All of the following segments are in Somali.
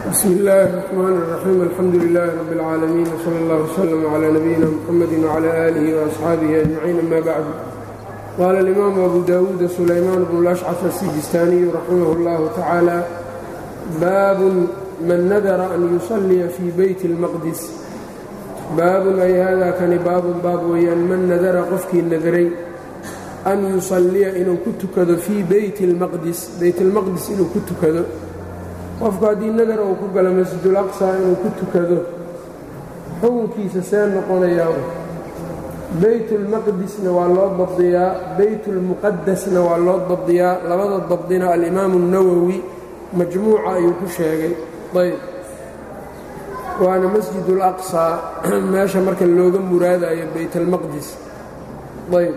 bsm اllaahi الرحmn الرaxيim alxamdu لlah rb اlcaalamiin wslى اllah وslm عlى nabiyina mxamadi وعlى آlih وأصxaabihi أجmaciin ama bacd qaala اlimaamu abu dawuud sulaymaan bnu اlأshcaf الsijistaaniyu raximah اllahu tacaala baabun man nadara an yusalliya fii beyti اlmaqdis baabun ay hada kani baabun baab weeyaan man nadara qofkii nadaray an yusalliya inuu ku tukado fii beyti اlmaqdis beyt اlmaqdis inuu ku tukado qofku haddii nadar uu ku galo masjidul aqsa inuu ku tukado xukunkiisa see noqonayaa beytulmaqdisna waa loo dabdiyaa beytulmuqadasna waa loo dabdiyaa labada dabdina alimaamu اnawowi majmuuca ayuu ku sheegay ayb waana masjidul aqsaa meesha marka looga muraadayo beytalmaqdis ayb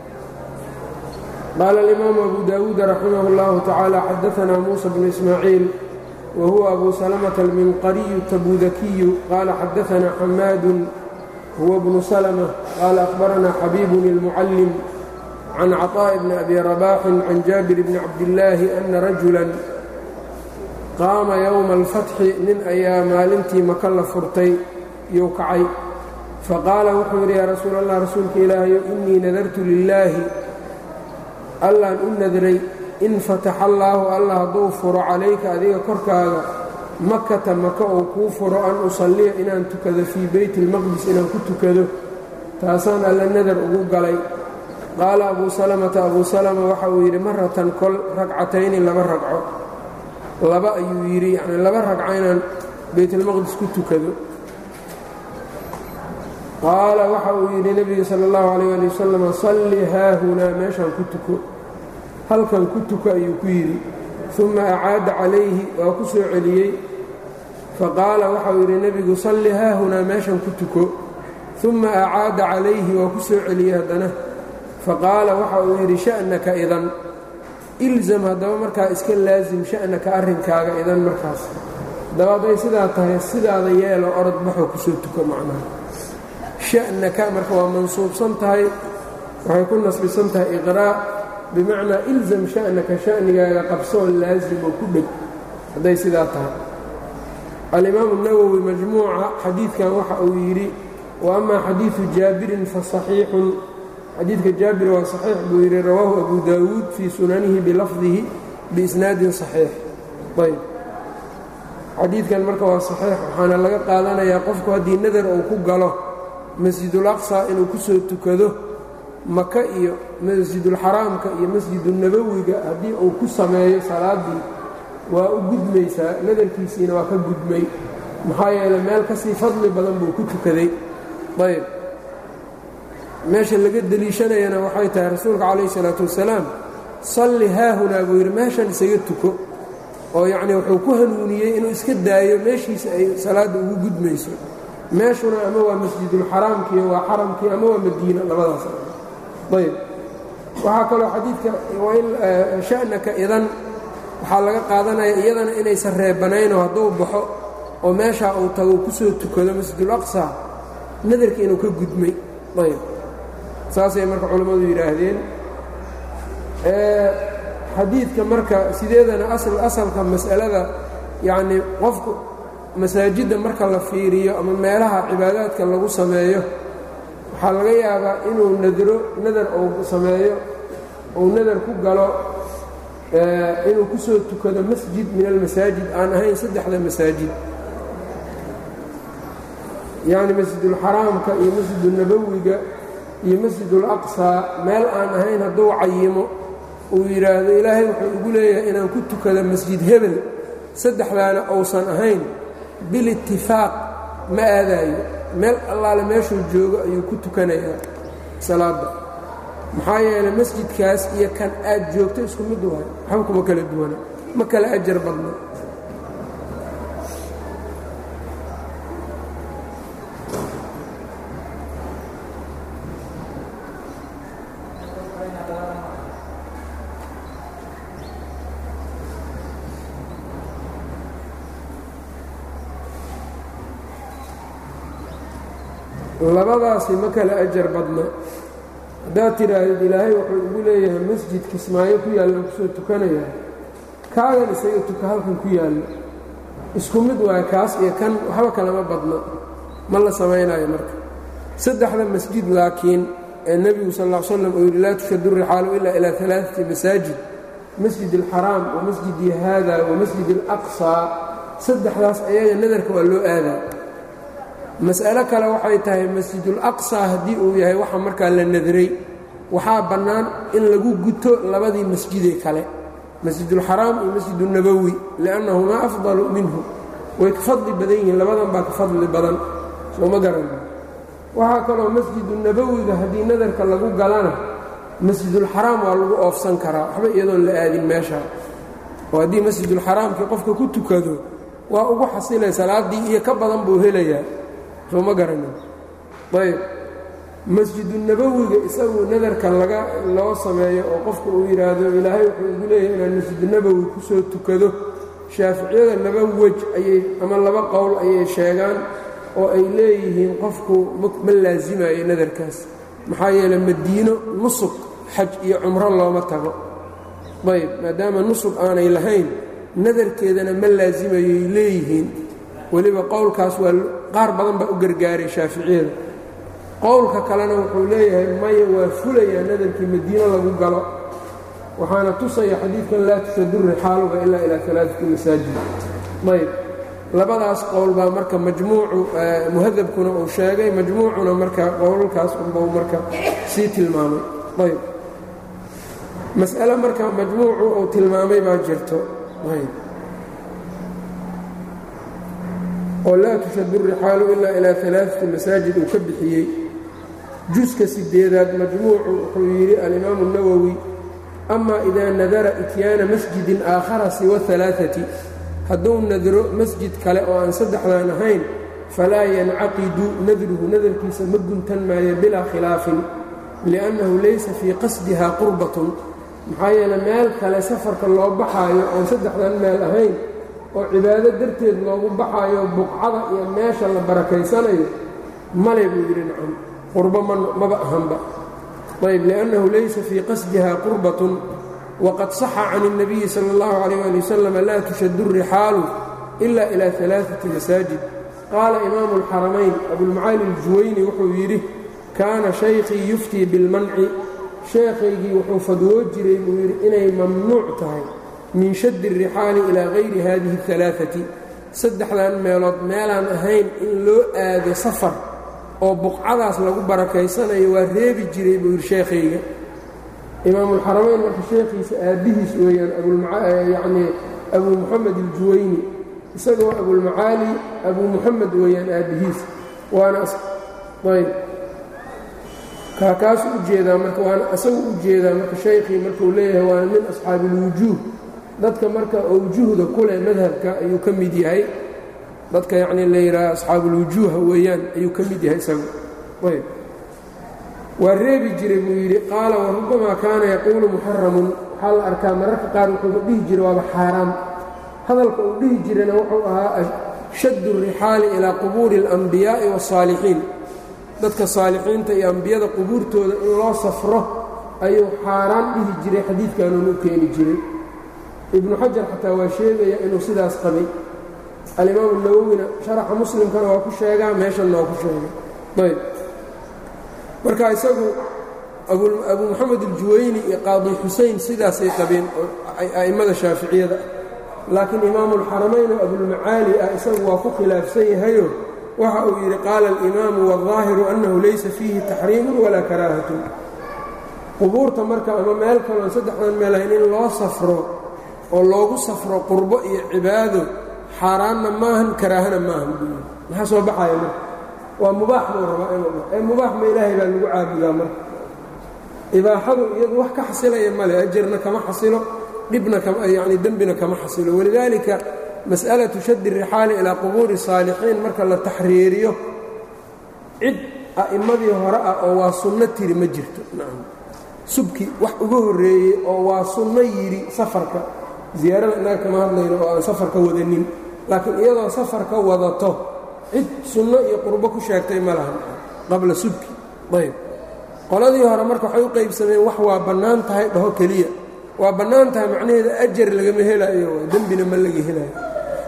qaala alimaamu abu dawuud raximah اllahu tacaala xadaanaa muusa bnu ismaaciil whuwa abu salmة alminqariyu tabudakiyu qaala xadaana xamaadu huwa bnu salmة qaala akhbarana xabiibun اlmucallim can caطaaءi bni abi rabaxin can jaabir bni cabdillaahi ana rajula qaama yowma alfatxi nin ayaa maalintii maka la furtay yuu kacay faqaala wuxuu yidhi yaa rasuul allah rasuulka ilaahayo inii nadartu lilaahi allaan u nadray in fataxa allaahu allah hadduu furo calayka adiga korkaaga makata maka uu kuu furo an usalliya inaan tukado fii beyti ilmaqdis inaan ku tukado taasaan alla nadar ugu galay qaala abuu salamata abuu salama waxa uu yidhi maratan kol ragcatayni laba ragco laba ayuu yidhi yacni laba ragco inaan beytilmaqdis ku tukado qaala waxa uu yidhi nebiga sala allahu calayh ali wasalam salli haahunaa meeshaan ku tuko halkan ku tuko ayuu ku yidhi uma acaada calayhi waa ku soo celiyey faqaala waxau yidhi nebigu salli haahunaa meeshan ku tuko uma acaada calayhi waa ku soo celiyey haddana faqaala waxa uu yidhi sha'naka idan ilzam haddaba markaa iska laasim sha'naka arrinkaaga idan markaas haddaba hadday sidaa tahay sidaada yeelo orod baxoo kusoo tuko macnaha sha'naka marka waa mansuubsan tahay waxay ku nasbisan tahay iqraa' bimacnaa ilzam sha'naka sha'nigaaga qabsoo laasim oo ku dheg hadday sidaa tahay alimaamu nawowi majmuuca xadiidkan waxa uu yidhi wa amaa xadiidu jaabirin fa saxiixun xadiidka jaabir waa saxiix buu yidhi rawaahu abu daawuud fii sunanihi bilafdihi biisnaadin saxiix ayb xadiidkan marka waa saxiix waxaana laga qaadanayaa qofku haddii nadar uu ku galo masjidul aqsa inuu ku soo tukado maka iyo masjidulxaraamka iyo masjidunabowiga haddii uu ku sameeyo salaaddii waa u gudmaysaa nadarkiisiina waa ka gudmay maxaa yeeley meel ka sii fadli badan buu ku tukaday ayb meesha laga deliishanayana waxay tahay rasuulka calayhi isalaatu wasalaam salli haahunaa buu yidhi meeshan isaga tuko oo yacnii wuxuu ku hanuuniyey inuu iska daayo meeshiisa ay salaadda ugu gudmayso meeshuna ama waa masjidulxaraamkii waa xaramkii ama waa madiina labadaas ayb waxaa kaloo xadiidka sha'naka idan waxaa laga qaadanaya iyadana inaysan reebanaynoo hadduu baxo oo meeshaa uu tago ku soo tukado masjidul aqsa nadarka inuu ka gudmay ayb saasay marka culammadu yidhaahdeen xadiidka marka sideedana asalka mas'alada yacnii qofku masaajidda marka la fiiriyo ama meelaha cibaadaadka lagu sameeyo waxaa laga yaabaa inuu nadro nadar uu sameeyo uu nadar ku galo inuu ku soo tukado masjid min almasaajid aan ahayn saddexda masaajid yacni masjidulxaraamka iyo masjidunabowiga iyo masjidulaqsaa meel aan ahayn hadduu cayimo uu yidhaahdo ilaahay wuxuu igu leeyahay inaan ku tukado masjid hebel saddexdaana uusan ahayn bilitifaaq ma aadaayo meel allaale meeshuu joogo ayuu ku tukanayaa salaadda maxaa yeelay masjidkaas iyo kan aad joogto isku mid waay waxba kuma kala duwana ma kala ajar badna labadaasi ma kala ajar badna haddaad tidhaahdid ilaahay wuxuu igu leeyahay masjid kismaayo ku yaallan kusoo tukanaya kaagan isaga tuka halkan ku yaallo isku mid waay kaas iyo kan waxba kalama badno ma la samaynayo marka saddexda masjid laakiin ee nebigu sal ll slam uu yidhi laa tushadu rixaalu ilaa ilaa alaaati masaajid masjid alxaraam wa masjidi haada wa masjid alaqsaa saddexdaas ayaga nadarka waa loo aadaa mas'alo kale waxay tahay masjidulaqsaa haddii uu yahay waxa markaa la nadray waxaa bannaan in lagu guto labadii masjidee kale masjidulxaraam iyo masjidunabowi liannahumaa afdalu minhu way ka fadli badan yihiin labadan baa ka fadli badan sooma garan waxaa kaloo masjidunabowiga haddii nadarka lagu galana masjidulxaraam waa lagu oofsan karaa waxba iyadoon la aadin meeshaa oo haddii masjidulxaraamkii qofka ku tukado waa ugu xasilay salaaddii iyo ka badan buu helayaa soo ma garanin ayb masjidunabowiga isagu nadarka laga loo sameeyo oo qofku uu yidhaahdo ilaahay wuxuu igu leeyahay inaan masjidunabowi ku soo tukado shaaficiyada laba wej ayay ama laba qowl ayay sheegaan oo ay leeyihiin qofku ma laasimayo nadarkaas maxaa yeeley madiino nusug xaj iyo cumro looma tago ayb maadaama nusug aanay lahayn nadarkeedana ma laasimayoy leeyihiin weliba qowlkaas waa qaar badan baa u gargaaray shaaficiyada qowlka kalena wuxuu leeyahay maya waa fulayaa nadarkii madiino lagu galo waxaana tusaya xadiidkan laa tushadu rixaaluga ilaa ilaa alaaati masaajid ayb labadaas qowl baa marka majmuucu muhadabkuna uu sheegay majmuucuna marka qowlalkaas unbau marka sii tilmaamay ayb mas'ale marka majmuucu uu tilmaamay baa jirto ayb oo laa tushadu rixaalu ilaa ilaa alaaati masaajid uu ka bixiyey juska sideedaad majmuucu wuxuu yidhi alimaamu اnawowi ama idaa nadara ityaana masjidin aakhara siwa alaaati hadduu nadro masjid kale oo aan saddexdan ahayn falaa yancaqidu nadruhu nadarkiisa ma guntan maayo bilaa khilaafin liannahu laysa fii qasdiha qurbatun maxaa yeele meel kale safarka loo baxaayo oon saddexdan meel ahayn oo cibaado darteed loogu baxaayo buqcada iyo meesha la barakaysanayo male buu yidhi nacam qurbo maba ahanba ayb liannahu laysa fii qasdiha qurbatun wqad صaxa can الnabiyi salى اllahu عalيh ali waslm laa tushadu الrixaalu ila ilى ثalaaثaةi masaajid qaala imaamu اlxaramayn abulmacaali اljuwayni wuxuu yidhi kaana shaykhii yuftii biاlmanci sheekhaygii wuxuu fadwoo jiray buu yidhi inay mamnuuc tahay min shadi الrixaali ilaa hayri hadihi الثalaaثati saddexdan meelood meelaan ahayn in loo aado safar oo buqcadaas lagu barakaysanayo waa reebi jiray buu yidhi sheekhayga imaamulxaramayn marka sheekhiisa aabbihiis weeyaan yacnii abuu muxamed aljuwayni isagoo abulmacaali abuu muxamed weeyaan aabbihiis waana ayb kaakaasu u jeedaa marka waana isagu u jeedaa marka shaykhii markuu leeyahay waana min asxaabi ilwujuuh dadka marka awjuhda kuleh madhabka ayuu ka mid yahay dadka yacnii la yidhaaha asxaabuulwujuuha weeyaan ayuu ka mid yahay isagu ayb waa reebi jiray buu yidhi qaala warubbamaa kaana yaquulu muxaramun waxaa la arkaa mararka qaar wuxuuba dhihi jiray waaba xaaraam hadalka uu dhihi jirayna wuxuu ahaa shaddu rixaali ilaa qubuuri اlambiyaa'i waالsaalixiin dadka saalixiinta iyo ambiyada qubuurtooda in loo safro ayuu xaaraan dhihi jiray xadiidkanuun u keeni jiray ibnu xajar xataa waa sheegaya inuu sidaas qabay alimaamu nawowina sharaxa muslimkana waa ku sheegaa meeshanna waa ku sheegay ayb marka isagu abuu moxamed aljuwayni iyo qaadi xusein sidaasay qabeen a'immada shaaficiyada laakiin imaamulxaramayn oo abulmacaali ah isagu waa ku khilaafsan yahayo waxa uu yidhi qaala alimaamu waالظaahiru annahu laysa fiihi taxriimun walaa karaahatun qubuurta marka ama meel kaloon saddexdan meel ahayn in loo safro oo loogu safro qurbo iyo cibaado xaaraanna maahan karaahana maahan buu maxaa soo baxaya marka waa mubaax buu rabaa inuu ee mubaax ma ilaahay baa lagu caabudaa marka ibaaxadu iyadu wax ka xasilaya male ajarna kama xasilo dhibna yani dembina kama xasilo walidaalika mas'alatu shaddi rixaali ilaa qubuuri saalixiin marka la taxriiriyo cid a'immadii hore ah oo waa sunno tiri ma jirto nacam subki wax uga horreeyey oo waa sunno yidhi safarka ziyaarada innaga kama hadlayno oo aan safarka wadanin laakiin iyadoo safarka wadato cid sunno iyo qurbo ku sheegtay ma lahan qabla subki ayb qoladii hore marka waxay u qaybsameen wax waa bannaan tahay dhaho keliya waa bannaan tahay macnaheeda ajar lagama helaayo dembina ma laga helaayo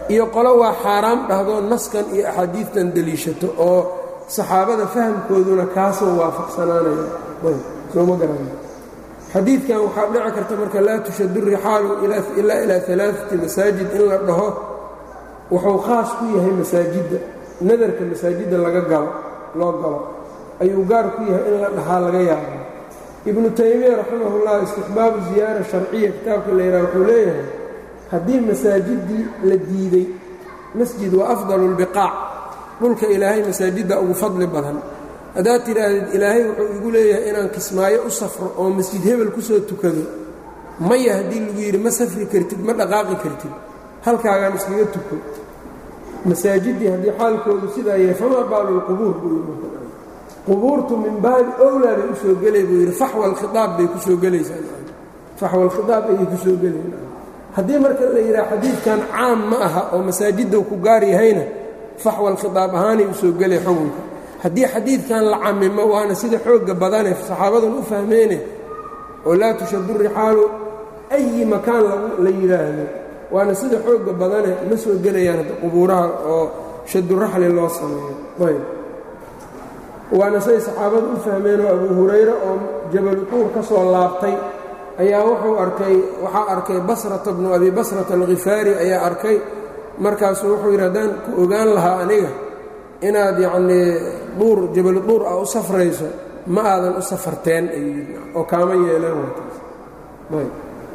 iyo qolo waa xaaraam dhahdo naskan iyo axaadiidtan deliishato oo saxaabada fahamkooduna kaasoo waafaqsanaanaya sooma garan xadiidkan waxaa dhici karta marka laa tushadu rixaalu ilaa ilaa alaaati masaajid in la dhaho wuxuu khaas ku yahay masaajidda nadarka masaajidda laga galo loo galo ayuu gaar ku yahay in la dhahaa laga yaaba ibnu taymiya raximahullah istixbaabu ziyaara sharciya kitaabka la yidhaha wuxuu leeyahay haddii masaajiddii la diiday masjid waa afdalu lbiqaac dhulka ilaahay masaajidda ugu fadli badan haddaad tidhaahdid ilaahay wuxuu igu leeyahay inaan kismaayo u safro oo masjid hebel ku soo tukado maya haddii lagu yidhi ma safri kartid ma dhaqaaqi kartid halkaagaan iskaga tuko masaajiddii haddii xaalkoodu sidaa yahay famaa baalu lqubuur buu yidhi qubuurtu min baabi owlaa bay u soo gelay buu yidhi faxwa alkhiaab bay ku soo gelaysaa faxwa alkhiaab ayay ku soo gelayn haddii marka la yidhaha xadiidkan caam ma aha oo masaajidda ku gaar yahayna faxwa alkhiaab ahaanay u soo gelay xukunka haddii xadiidkan la camimo waana sida xoogga badane saxaabadan u fahmeene oo laa tushadu rixaalu ayi makaan la yidhaahdo waana sida xoogga badane ma soo gelayaan hadda qubuuraha oo shaduraxli loo sameeyo ayb waana say saxaabadu u fahmeenoo abu hurayre oo jabalu tuur ka soo laabtay ayaa wuxuu arkay waxaa arkay basrata bnu abi basrata alkhifaari ayaa arkay markaasuu wuxuu yidhi haddaan ku ogaan lahaa aniga inaad yacnii dhuur jabalu dhuur ah u safrayso ma aadan u safarteen ayuu yidhi oo kaama yeeleen wataas ayb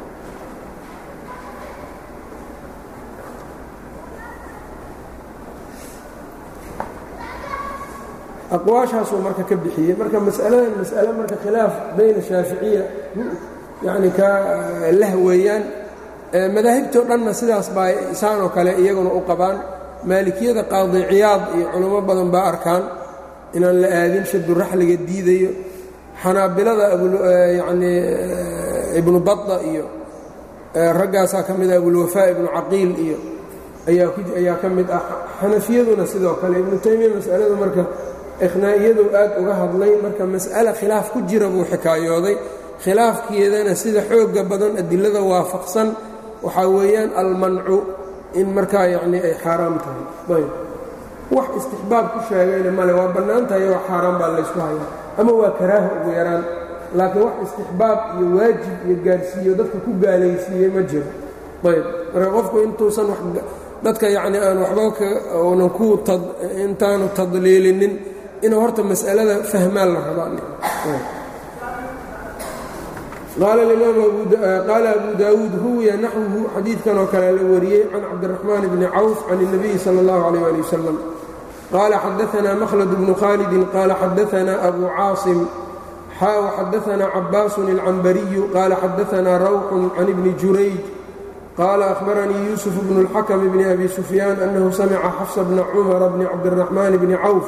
aqwaashaasuu marka ka bixiyey marka masaladan mas'ale marka khilaaf bayna shaaficiya yacni ka lah weeyaan madaahibtoo dhanna sidaas baa isaan oo kale iyaguna u qabaan maalikiyada qaadi ciyaad iyo culamo badan baa arkaan inaan la aadin shaduraxliga diidayo xanaabilada yacnii ibnu bada iyo raggaasaa ka mid ah abulwafaa ibnu caqiil iyo ayaa ka mid ah xanafiyaduna sidoo kale ibnu taymiya masaladu marka ikhnaa-iyadu aad uga hadlay marka mas'ale khilaaf ku jira buu xikaayooday khilaafkeedana sida xoogga badan adilada waafaqsan waxaa weeyaan almancu in markaa yacnii ay xaaraam tahay ayb wax istixbaab ku sheegayna male waa bannaan tahay waa xaaraan baa laysku hayaa ama waa karaaha ugu yaraan laakiin wax istixbaab iyo waajib iyo gaarsiiyo dadka ku gaalaysiiyey ma jiro ayb marka qofku intuusan dadka yacnii aan waxba uunan ku intaanu tadliilinin inuu horta mas'alada fahmaan la rabaa qaala abu daawuud ruwiya naxwuhu xadiidkan oo kale la wariyey can cabdiraxmaan bni cawf can الnabiyi salى اllahu عalيh ali wasalam qaala xadaanaa makhlad bnu khaalidin qaala xadaanaa abu caasim xaa xadaanaa cabaasun اlcambariyu qaala xadaanaa rawxun can ibni jurayj qaala ahbaranii yuusuf bnu اlxakm bni abi sufyaan annahu samica xafsa bna cumara bni cabdiraxmaan bni cawf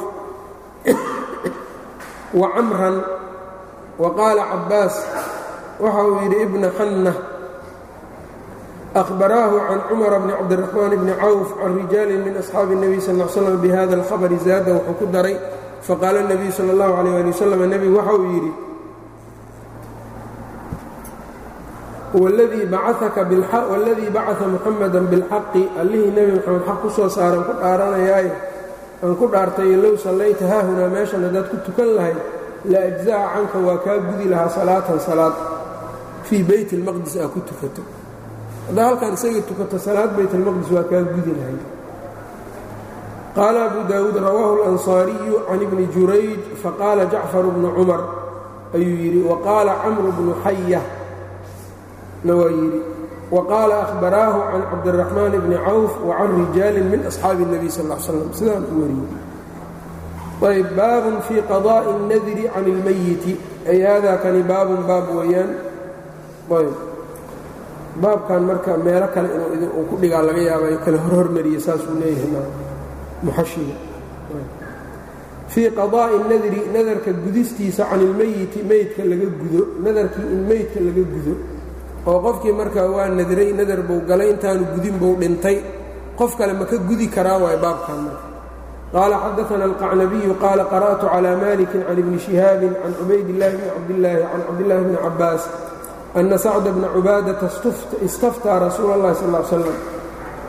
wa camran wa qaala cabaas waxa uu yidhi ibna xanna ahbaraahu can cumara bni cabdiraxmaan bni cawf can rijaalin min asxaabi الnabiy sal l slam bihada alkhabari zaada wuxuu ku daray faqaala الnabiyu sala اllahu alayh ali wasalam nebigu waxa uu yidhi waladii bacaa muxamada biاlxaqi allihii nebi moxamed xaq ku soo saaran ku dhaaranayaaye aan ku dhaartay low sallayta haahunaa meeshan haddaad ku tukan lahayd la ajzaca canka waa kaa gudi lahaa salaatan salaad fii beyt اlmaqdis aa ku tukato haddaa halkaan isaga tukato salaad bayt اlmaqdis waa kaa gudi lahayd qaala abu daawuud rawaahu اlanصaariyu can ibni jurayj faqaala jacfar bnu cumar ayuu yidhi waqaala camru bnu xaya na waa yidhi waqaala ahbaraahu can cabdiraxmaan bni cawf wa can rijaalin min asxaabi الnabiy sal l slam sidaan u wariyey ayb baabun fii qadaa'i اnnadri can اlmayiti ay haadaa kani baabun baab weeyaan ayb baabkan marka meelo kale inuu ku dhigaa laga yaabay kale horhormariye saasuu leeyahay muxashiga fii qadaa'i nadri nadarka gudistiisa can ilmeyiti meydka laga gudo nadarkii in meydka laga gudo oo qofkii markaa waa nadray nadar buu galay intaanu gudin buu dhintay qof kale ma ka gudi karaa waay baabkan marka qaala xadaana alqacnabiyu qaala qara'tu calaa malikin can ibni shihaabin can cubaydillaahi bni cabdillaahi can cabdillaahi bni cabbaas ana sacda bna cubaadata istaftaa rasuula اllahi sal l slam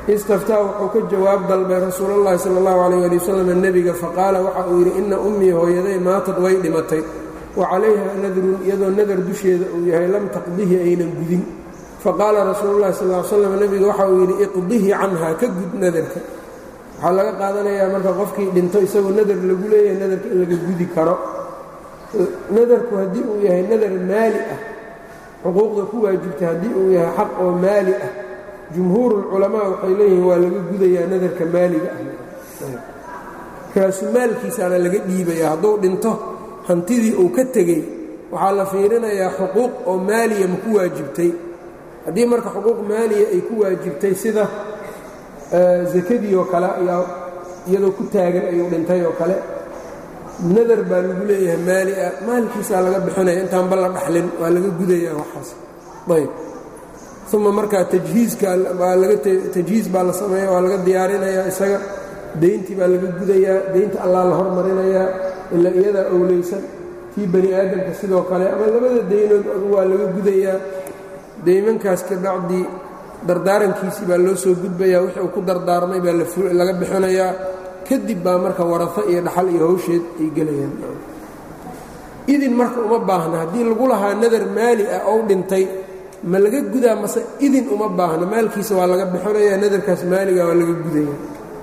istaftaa wuxuu ka jawaab dalbay rasuulullahi sala allahu calayh ali wasalam nebiga faqaala waxa uu yidhi inna ummii hooyaday maatad way dhimatay wa calayha nadrun iyadoo nadar dusheeda uu yahay lam taqdihi aynan gudin faqaala rasuululahi sal l slam nebiga waxa uu yidhi iqdihi canhaa ka gud nadarka waxaa laga qaadanayaa marka qofkii dhinto isagoo nadar lagu leeyahay nadarka in laga gudi karo nadarku haddii uu yahay nadar maali ah xuquuqda ku waajibta haddii uu yahay xaq oo maali ah jumhuurulculamaa waxay leeyihiin waa laga gudayaa nadarka maaliga ah raasumaalkiisaana laga dhiibaya hadduu dhinto hantidii uu ka tegey waxaa la fiirinayaa xuquuq oo maaliya ma ku waajibtay haddii marka xuquuq maaliya ay ku waajibtay sida sakadii oo kale ayaa iyadoo ku taagan ayuu dhintay oo kale nadar baa lagu leeyahay maali ah maalkiisaa laga bixinaya intaanba la dhaxlin waa laga gudayaa waxaas ayb uma markaa tajhiiska baa laga tajhiis baa la sameeya waa laga diyaarinayaa isaga deyntii baa laga gudayaa deynta allaa la hormarinayaa ilaa iyadaa owleysan tii bani aadamka sidoo kale ama labada deynood waa laga gudayaa deymankaas ka bacdii dardaarankiisii baa loo soo gudbayaa wixii uu ku dardaarmay baa laga bixinayaa kadib baa marka warafo iyo dhaxal iyo hawsheed ay gelayaan idin marka uma baahna haddii lagu lahaa nadar maali ah ou dhintay ma laga gudaa mase idin uma baahna maalkiisa waa laga bixinayaa nadarkaas maaliga waa laga gudaya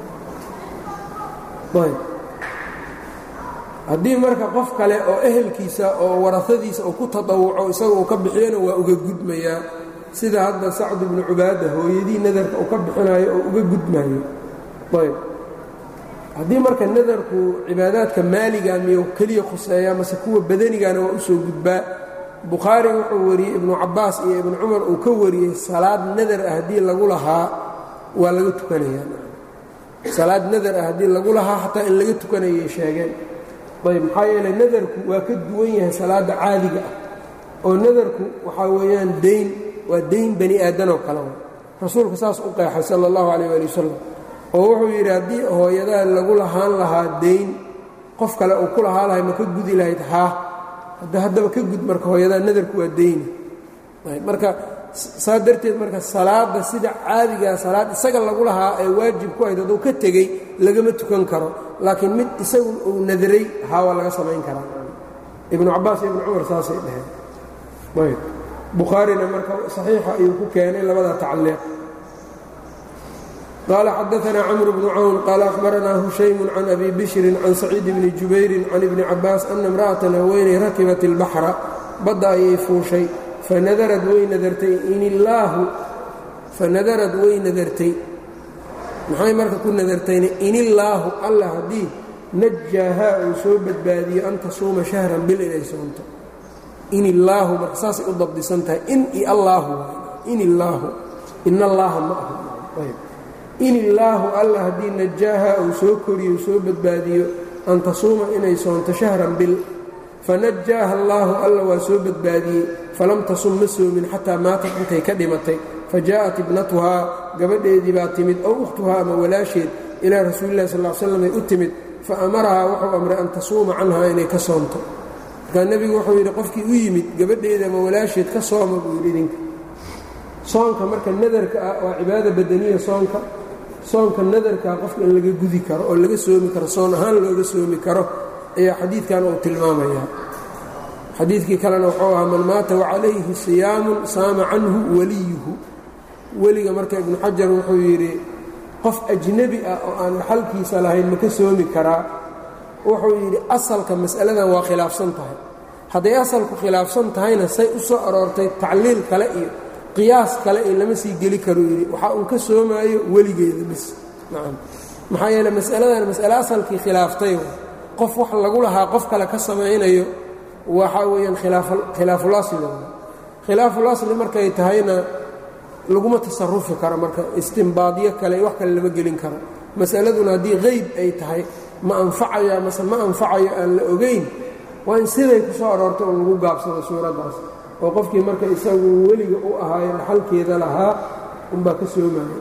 haddii marka qof kale oo ehelkiisa oo warafadiisa uu ku tadawuco isaga uu ka bixiyana waa uga gudmayaa sida hadda sacd ibnu cubaada hooyadii nadarka uu ka bixinayo oo uga gudmayo ayb haddii marka nadarku cibaadaadka maaliga miyuu keliya khuseeya mase kuwa badanigana waa u soo gudbaa bukhaari wuxuu wariyey ibnu cabbaas iyo ibnu cumar uu ka wariyey salaad nadar ah haddii lagu lahaa waa laga tukanayaa salaad nadar ah haddii lagu lahaa xataa in laga tukanayay sheegeen ayb maxaa yeeley nadarku waa ka duwan yahay salaadda caadiga ah oo nadarku waxaa weeyaan dayn waa dayn bani aadanoo kale wa rasuulka saas u qeexay sala allahu calayh waali wasalam oo wuxuu yidhi haddii hooyadaa lagu lahaan lahaa dayn qof kale uu ku lahaa lahay ma ka gudi lahayd haa haddaba ka gud marka hooyadaa nadarku waa dayni marka saa darteed marka salaadda sida caadigaa salaad isaga lagu lahaa ee waajib ku ahayd hadduu ka tegey lagama tukan karo laakiin mid isagu uu nadaray haa waa laga samayn karaa ibnu cabbaas iyo ibnu cumar saasay dheheen ayb bukhaarina marka saxiixa ayuu ku keenay labada tacliiq qaala xadaanaa camr bnu cawn qaala ahbaranaa hushaymu can abi bishrin can saciid bni jubayrin can ibni cabbaas ana imra'atan haweenay rakibat ilbaxra badda ayay fuushay fanadarad way nadartay in illaahu fanadarad way nadartay maxay marka ku nadartayna in illaahu alla haddii najaahaa uu soo badbaadiyo an tasuuma shahran bil inay soonto in illaahu marka saasay u dabdisan tahay in i allaahu in illaahu in allaaha ma aha in illaahu alla haddii najaahaa uu soo koriyo soo badbaadiyo an tasuuma inay soonto shahran bil fanajaaha allaahu alla waa soo badbaadiyey falam tasum ma soomin xataa maatat intay ka dhimatay fa jaa'at ibnatuhaa gabadheedii baa timid ow ukhtuhaa ama walaasheed ilaa rasuulillahi sal l slam ay u timid fa amarahaa wuxuu amray an tasuuma canhaa inay ka soonto markaa nebigu wuxuu yidhi qofkii u yimid gabadheeda ama walaasheed ka sooma buu yidhi idinka soonka marka nadarka ah waa cibaada badaniya soonka soonka nadarkaa qofka in laga gudi karo oo laga soomi karo soon ahaan looga soomi karo ayaa xadiidkan uu tilmaamayaa xadiidkii kalena wuxuu ahaa man maata wacalayhi siyaamun saama canhu waliyuhu weliga marka ibnu xajar wuxuu yidhi qof ajnebi ah oo aan dhaxalkiisa lahayn ma ka soomi karaa wuxuu yidhi asalka mas'aladan waa khilaafsan tahay hadday asalku khilaafsan tahayna say u soo aroortay tacliil kale iyo qiyaas kale iyo lama sii geli karuu yidhi waxaa uu ka soomaayo weligeeda bis nacam maxaa yeele mas'aladan mas'ale asalkii khilaaftay qof wax lagu lahaa qof kale ka samaynayo waxaa weeyaan khilaafulasli khilaafulasli markay tahayna laguma tasarufi karo marka istimbaadyo kale wax kale lama gelin karo mas'aladuna haddii qeyb ay tahay ma anfacaya mase ma anfacayo aan la ogayn waa in siday ku soo aroortay oo lagu gaabsado suuraddaas oo qofkii marka isagu weliga u ahaayo dhaxalkeeda lahaa unbaa ka soomaya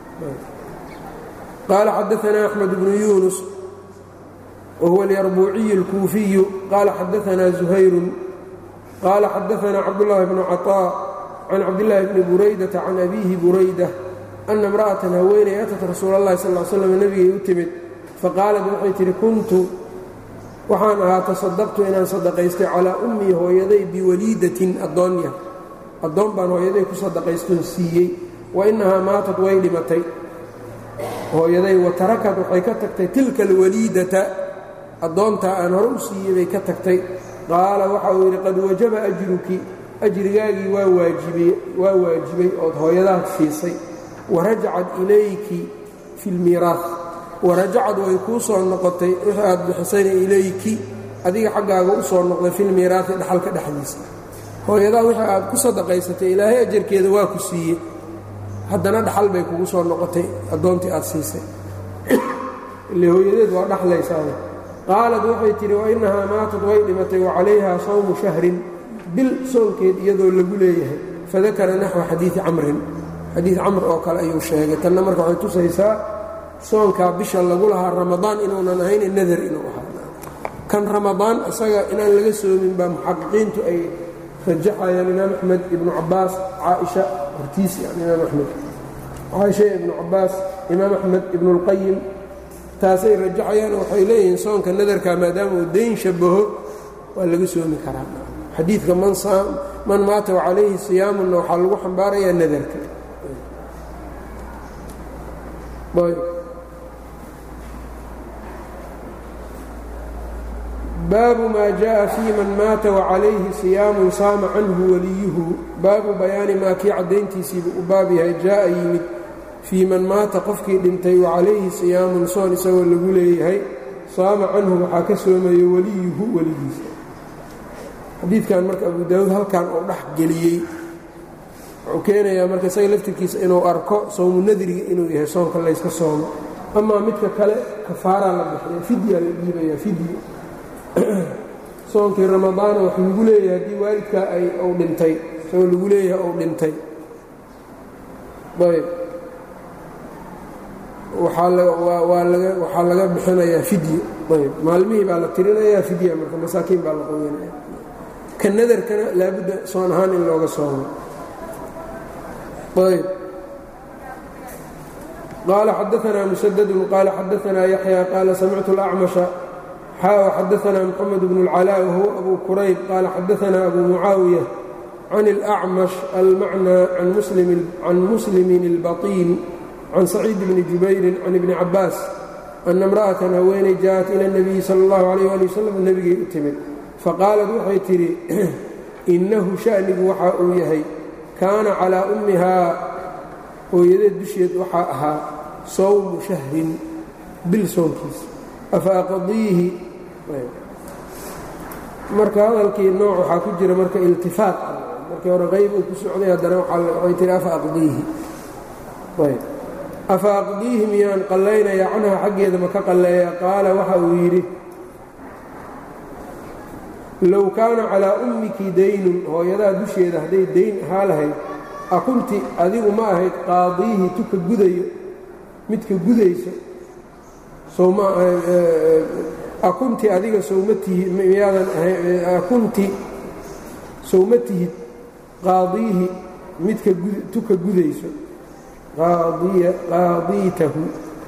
qaala xadaanaa axmed bnu yuunus whuwa اlyarbuuciy اlkuufiyu qaala xadaanaa zuhayru qaala xadaanaa cabdاllahi bnu caطاء can cabdillaahi bni buraydata can abiihi burayda ana imra'atan haweeney atat rasuula allahi sal l slam nebigay u timid faqaalat waxay tidhi kuntu waxaan ahaa tasadaqtu inaan sadaqaystay calaa ummii hooyaday biwaliidatin addoonya addoon baan hooyaday ku sadaqaystoon siiyey wa innahaa maatad way dhimatay hooyaday wa tarakad waxay ka tagtay tilka alwaliidata addoontaa aan hore u siiyey bay ka tagtay qaala waxa uu yidhi qad wajaba ajruki ajrigaagii waa waajibay waa waajibay ood hooyadaad siisay warajacad ilayki fi lmiiraas warajacad way kuu soo noqotay wixii aad bixisayna ilayki adiga xaggaaga u soo noqday filmiiraasi dhaxalka dhexdiisa hooyadaa wixii aad ku sadaqaysatay ilaahay ajarkeeda waa ku siiyey haddana dhaxal bay kugu soo noqotay addoontii aad siisay ile hooyadeed waa dhaxlaysaa qaalad waxay tidhi wa innahaa maatad way dhimatay wa calayhaa sawmu shahrin bil soonkeed iyadoo lagu leeyahay fadakara naxwa xadiidi camrin xadiid camr oo kale ayuu sheegay tanna marka waxay tusaysaa soonkaa bisha lagu lahaa ramadaan inuunan ahayn nadar inuu ahaa kan ramadaan isaga inaan laga soomin baa muxaqiqiintu ay rajaxayaan imaam axmed ibnu cabaas caaisha hortiis yani imaam axmed caaisha ibnu cabaas imaam axmed ibnuulqayim taasay rajaxayaan waxay leeyihiin soonka nadarka maadaama uu dayn shabaho waa laga soomi karaa xadiidka man maata wacalayhi siyaamunna waxaa lagu xambaarayaa nadarka baabu maa jaءa fii man maata wacalayhi siyaamun saama canhu waliyuhu baabu bayaani maa kii caddayntiisiibuu u baab yahay jaa'a yimid fii man maata qofkii dhintay wacalayhi siyaamun soon isagoo lagu leeyahay saama canhu waxaa ka soomayo waliyuhu weligiisa xadiidkan marka abu daawuud halkan uu dhex geliyey wuxuu keenayaa marka isaga laftirkiisa inuu arko sowmu nadriga inuu yahay soonka layska soomo amaa midka kale kafaaraa la bixiya fidya la dhiibayaa fidyo soonkii ramadaana wax lagu leeyahay haddii waalidkaa ay uu dhintay isagoo lagu leeyahay uu dhintay ayb waxaa laga bixinayaa fidyo ayb maalmihii baa la tirinayaa fidya marka masaakiin baa la qoyanaya ka nadarkana laabudda soon ahaan in looga soomo ayb qaala xadaanaa musadadun qaala xadaanaa yaxya qaala samictu اlacmasha xaa xadaanaa mxamed bn اlcalaa wahuwa abu kurayb qaala xadaanaa abu mucaawiya can اlأcmash almacnaa can muslimin اlbaطin can saciid bni jubayrin can ibni cabaas ana imra'atan haweenay jaaءat ila اnabiyi sala اllahu alayh ali wasalam nebigay u timid faqaalad waxay tidhi innahu sha'nigu waxa uu yahay kaana calaa ummihaa hooyadeed dusheed waxaa ahaa sawmu shahrin bil soonkiisa afa aqdiihi marka hadalkii nooc waxaa ku jira marka iltifaaq markii hore qayb uu ku socday haddana waxay tihi afa aqdiihi ayb afa aqdiihi miyaan qallaynayaa canha xaggeeda ma ka qalleeya qaala waxa uu yidhi low kaana calaa ummiki daynun hooyadaa dusheeda hadday dayn ahaa lahayd akunti adigu ma ahayd qaadiihi tuka gudayo midka gudayso akunti adiga sowma tihid miyaadan akunti sowma tihid qaadiihi midka tuka gudayso qaadiitahu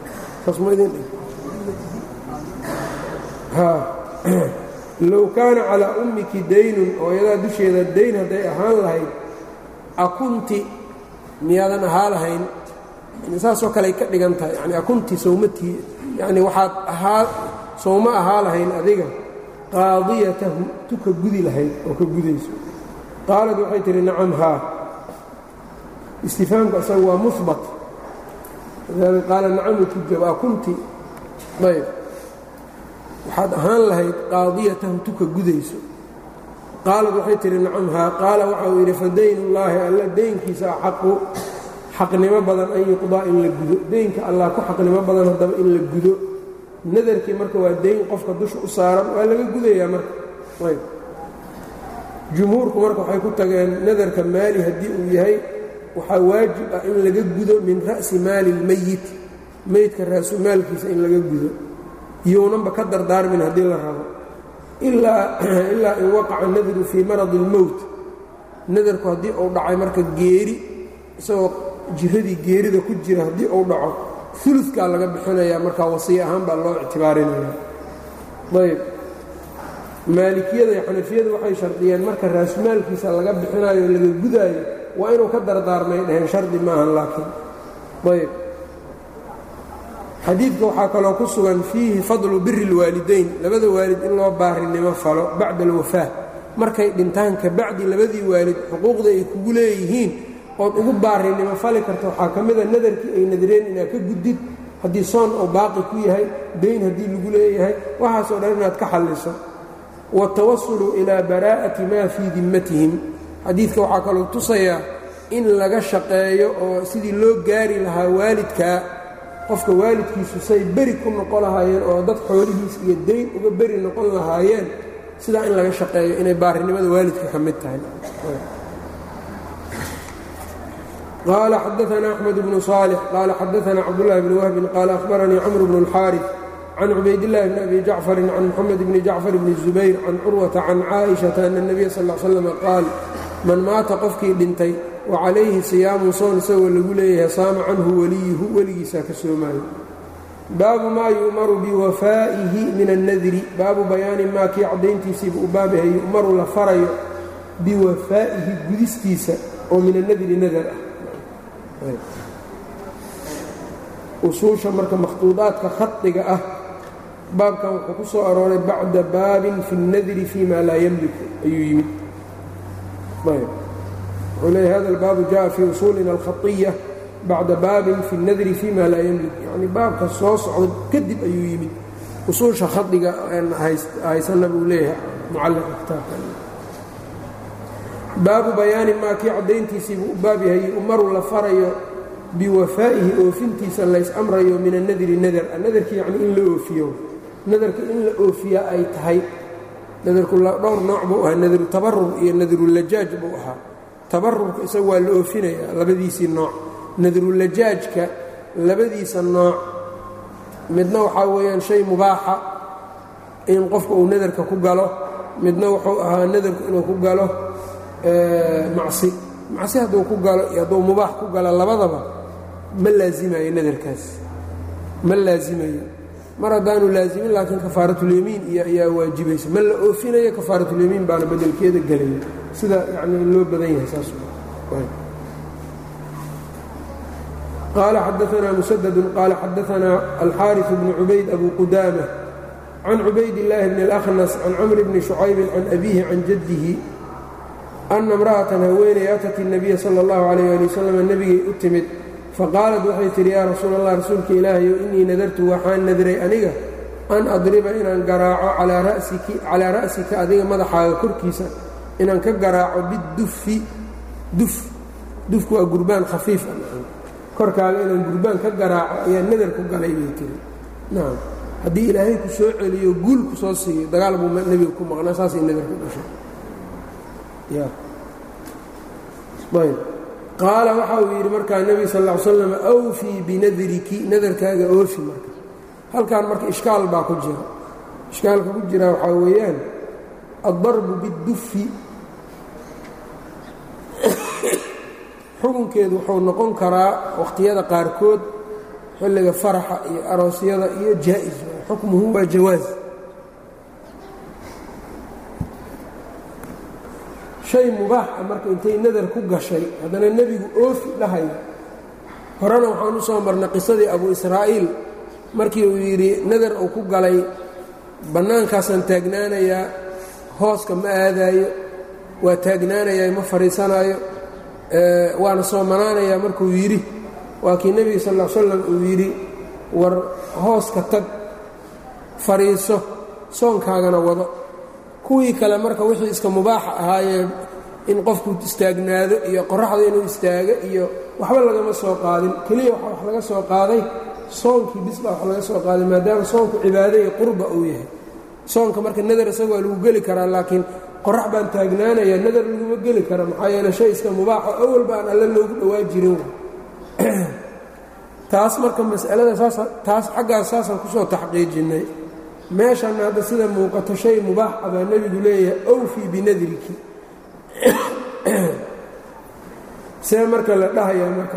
low kaana calaa ummiki daynun hooyadaa dusheeda dayn hadday ahaan lahayd akunti miyaadan ahaa lahayn saasoo kaleay ka dhigan tahay yani akunti sowmatii yani waxaad ahaa sowma ahaa lahayn adiga qaadiyatahu tuka gudi lahayd oo ka gudayso qaalad waxay tihi nacam haa istifaamka isaga waa mubat qaala nacamu kujab akunti ayb waxaad ahaan lahayd qaadiyatahu tuka gudayso qaalad waxay tihi nacam haa qaala waxa uu yidhi fadaynullaahi alla deynkiisa axaqu xaqnimo badan an yuqdaa in la gudo deynka allah ku xaqnimo badan haddaba in la gudo nadarkii marka waa deyn qofka dusha u saaran waa laga gudayaa marka ayb jumhuurku marka waxay ku tageen nadarka maali haddii uu yahay waxaa waajib ah in laga gudo min ra'si maali اlmeyit meydka raasu maalkiisa in laga gudo iyounanba ka dardaarmin haddii la rabo ilaa in waqaca nadru fii maradi اlmowt nadarku haddii uu dhacay marka geeri isagoo jiradii geerida ku jira haddii uu dhaco ulukaa laga bixinayaa markaa wasiya ahaan baa loo ictibaarinaya ayb maalikiyada iyo xanafiyadu waxay shardiyeen marka raasumaalkiisa laga bixinayo o laga gudaayo waa inuu ka dardaarmay dhaheen shardi maahan laakiin ayb xadiidka waxaa kaloo ku sugan fiihi fadlu biri اlwaalidayn labada waalid in loo baarinimo falo bacda alwafaa markay dhintaan ka bacdi labadii waalid xuquuqda ay kugu leeyihiin ood ugu baarinimo fali karta waxaa ka mida nadarkii ay nadareen inaad ka gudid haddii soon oo baaqi ku yahay dayn haddii lagu leeyahay waxaasoo dhan inaad ka xalliso waatawasulu ilaa baraa'ati maa fii dimmatihim xadiidka waxaa kaloo tusayaa in laga shaqeeyo oo sidii loo gaari lahaa waalidkaa qofka waalidkiisu say beri ku noqon lahaayeen oo dad xoolihiis iyo dayn uga beri noqon lahaayeen sidaa in laga shaqeeyo inay baarinimada waalidka ka mid tahay qaala xadaana axmed bnu صaalix qaala xadaana cabdulahi bni wahbin qaala ahbaranii camr bnu اlxaariث can cubaydillahi bni abi jacfarin can moxamed bni jacfar bni zubayr can curwata can caaئiشhata ana الnabiya sal ا slam qaal man maata qofkii dhintay wa calayhi siyaamu soon isagoo lagu leeyahay saama canhu weliyuhu weligiisaa ka soomaayo baabu maa yu'maru biwafaa'ihi min annadri baabu bayaani maa kii caddayntiisiiba u baabahay yu'maru la farayo biwafaa'ihi gudistiisa oo min annadri nadar ah usuusha marka makhtuudaadka khadiga ah baabkan wuxuu ku soo arooray bacda baabin fi اnnadri fi ma laa yamliku ayuu yimid wuxuu leeya hada albaabu jaءa fii usuulina alkhaiya bacda baabin fi اnnadri fi ma laa yamlik yacni baabka soo socda kadib ayuu yimid usuusha khadiga haysana buu leeyahay mucalliqa kitaabka baabu bayaani maa kii caddayntiisiibuu u baab yahay umaru la farayo biwafaa'ihi oofintiisa lays amrayo min annadri nadar nadarki yacni in la oofiyo nadarka in la oofiyaa ay tahay nadarku dhowr nooc buu ahaa nadaru tabarur iyo nadarulajaaj buu ahaa tabarurka isaga waa la oofinayaa labadiisii nooc nadarulajaajka labadiisa nooc midna waxaa weeyaan shay mubaaxa in qofka uu nadarka ku galo midna wuxuu ahaa nadarku inuu ku galo macsi macsi hadduu ku galo iyo hadduu mubaax ku galo labadaba ma laazimayo nadarkaas ma laazimayo mar haddaanu laazimin laakiin kafaaratulyamiin iyo ayaa waajibaysa ma la oofinayo kafaaratulyamiin baana bedelkeeda gelaya sida yacni loo badan yahay saas qaala xadaanaa musadadun qaala xadaanaa alxaariث bnu cubayd abu qudaama can cubayd illaahi bni اlأkhnas can camr bni shucaybin can abiihi can jaddihi ana imra'atan haweeney atat الnabiya sala اllahu calayh ali wasalam nebigay u timid faqaalat waxay tidhi yaa rasuul allah rasuulka ilaahayow innii nadartu waxaan nadray aniga an adriba inaan garaaco calaa ra'sika adiga madaxaaga korkiisa inaan ka garaaco bidufi duf dufku waa gurbaan khafiif korkaaga inaan gurbaan ka garaaco ayaa nadar ku galay bay tiri nacam haddii ilaahay ku soo celiyo guul ku soo siiyo dagaal buu nebiga ku maqnaa saasay nadar ku dhashay qaala waxa uu yidhi markaa nebi sal ll ly slam awfii binadriki nadarkaaga oofi marka halkan marka ishkaal baa ku jira ishkaalka ku jira waxaa weeyaan addarbu bidufi xukunkeedu wuxuu noqon karaa wakhtiyada qaarkood xilliga faraxa iyo aroosyada iyo jaa'is xukmuhu waa jawaas shay mubaax ah marka intay nadar ku gashay haddana nebigu oofi dhahaya horena waxaan u soo marnay qisadii abu israa'iil markii uu yidhi nadar uu ku galay bannaankaasaan taagnaanayaa hooska ma aadaayo waa taagnaanayaa ma fadhiisanaayo waana soomanaanayaa markuu yidhi waa kii nebiga sal ll slam uu yidhi war hooska tag fadhiiso soonkaagana wado kuwii kale marka wixii iska mubaaxa ahaayee in qofku istaagnaado iyo qoraxda inuu istaago iyo waxba lagama soo qaadin keliya waxa wax laga soo qaaday soonkii bisbaa wax laga soo qaaday maadaama soonku cibaado iyo qurba uu yahay soonka marka nadar isaga waa lagu geli karaa laakiin qorax baan taagnaanaya nadar laguma geli kara maxaa yeele shay iska mubaaxo awal baan alle loogu dhowaa jirin taas marka masalada saas taas xaggaas saasaan kusoo taxqiijinnay meeshanna hadda sida muuqato shay mubaax ah baa nebigu leeyahay awfii binadriki see marka la dhahayaa marka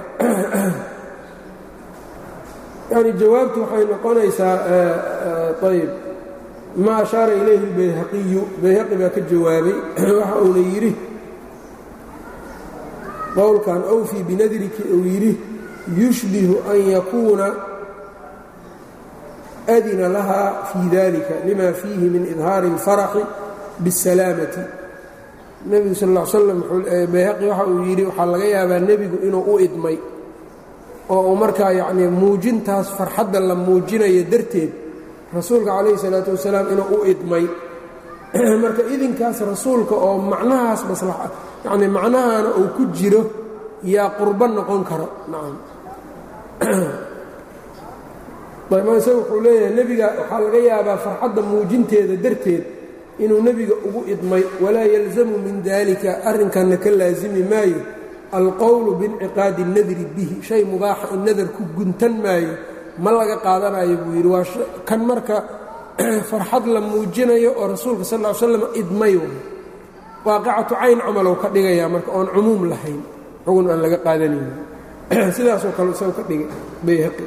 yani jawaabtu waxay noqonaysaa ayb ma ashaara ilayhi اlbayhaqiyu bayhaqi baa ka jawaabay waxa uuna yidhi qowlkan awfii binadriki uu yidhi yushbihu an yakuuna adina laha fii dalika lima fiihi min idhaari اlfaraxi biاsalaamati nebigu sal ll slam bayhaqi waxa uu yidhi waxaa laga yaabaa nebigu inuu u idmay oo uu markaa yacnii muujintaas farxadda la muujinayo darteed rasuulka calayhi salaatu wasalaam inuu u idmay marka idinkaas rasuulka oo macnahaas maslaxa yacnii macnahaana uu ku jiro yaa qurbo noqon karo nacam isaga wuxuu leeyahay nebiga waxaa laga yaabaa farxadda muujinteeda darteed inuu nebiga ugu idmay walaa yalzamu min dalika arrinkanna ka laasimi maayo alqowlu biinciqaadi nadri bihi shay mubaaxa in nadar ku guntan maayo ma laga qaadanayo buu yidhi waa kan marka farxad la muujinayo oo rasuulka sal ll ly slam idmay waaqicatu cayn camalow ka dhigayaa marka oon cumuum lahayn xugun aan laga qaadanayn sidaasoo kale isagu ka dhigay bayhaqi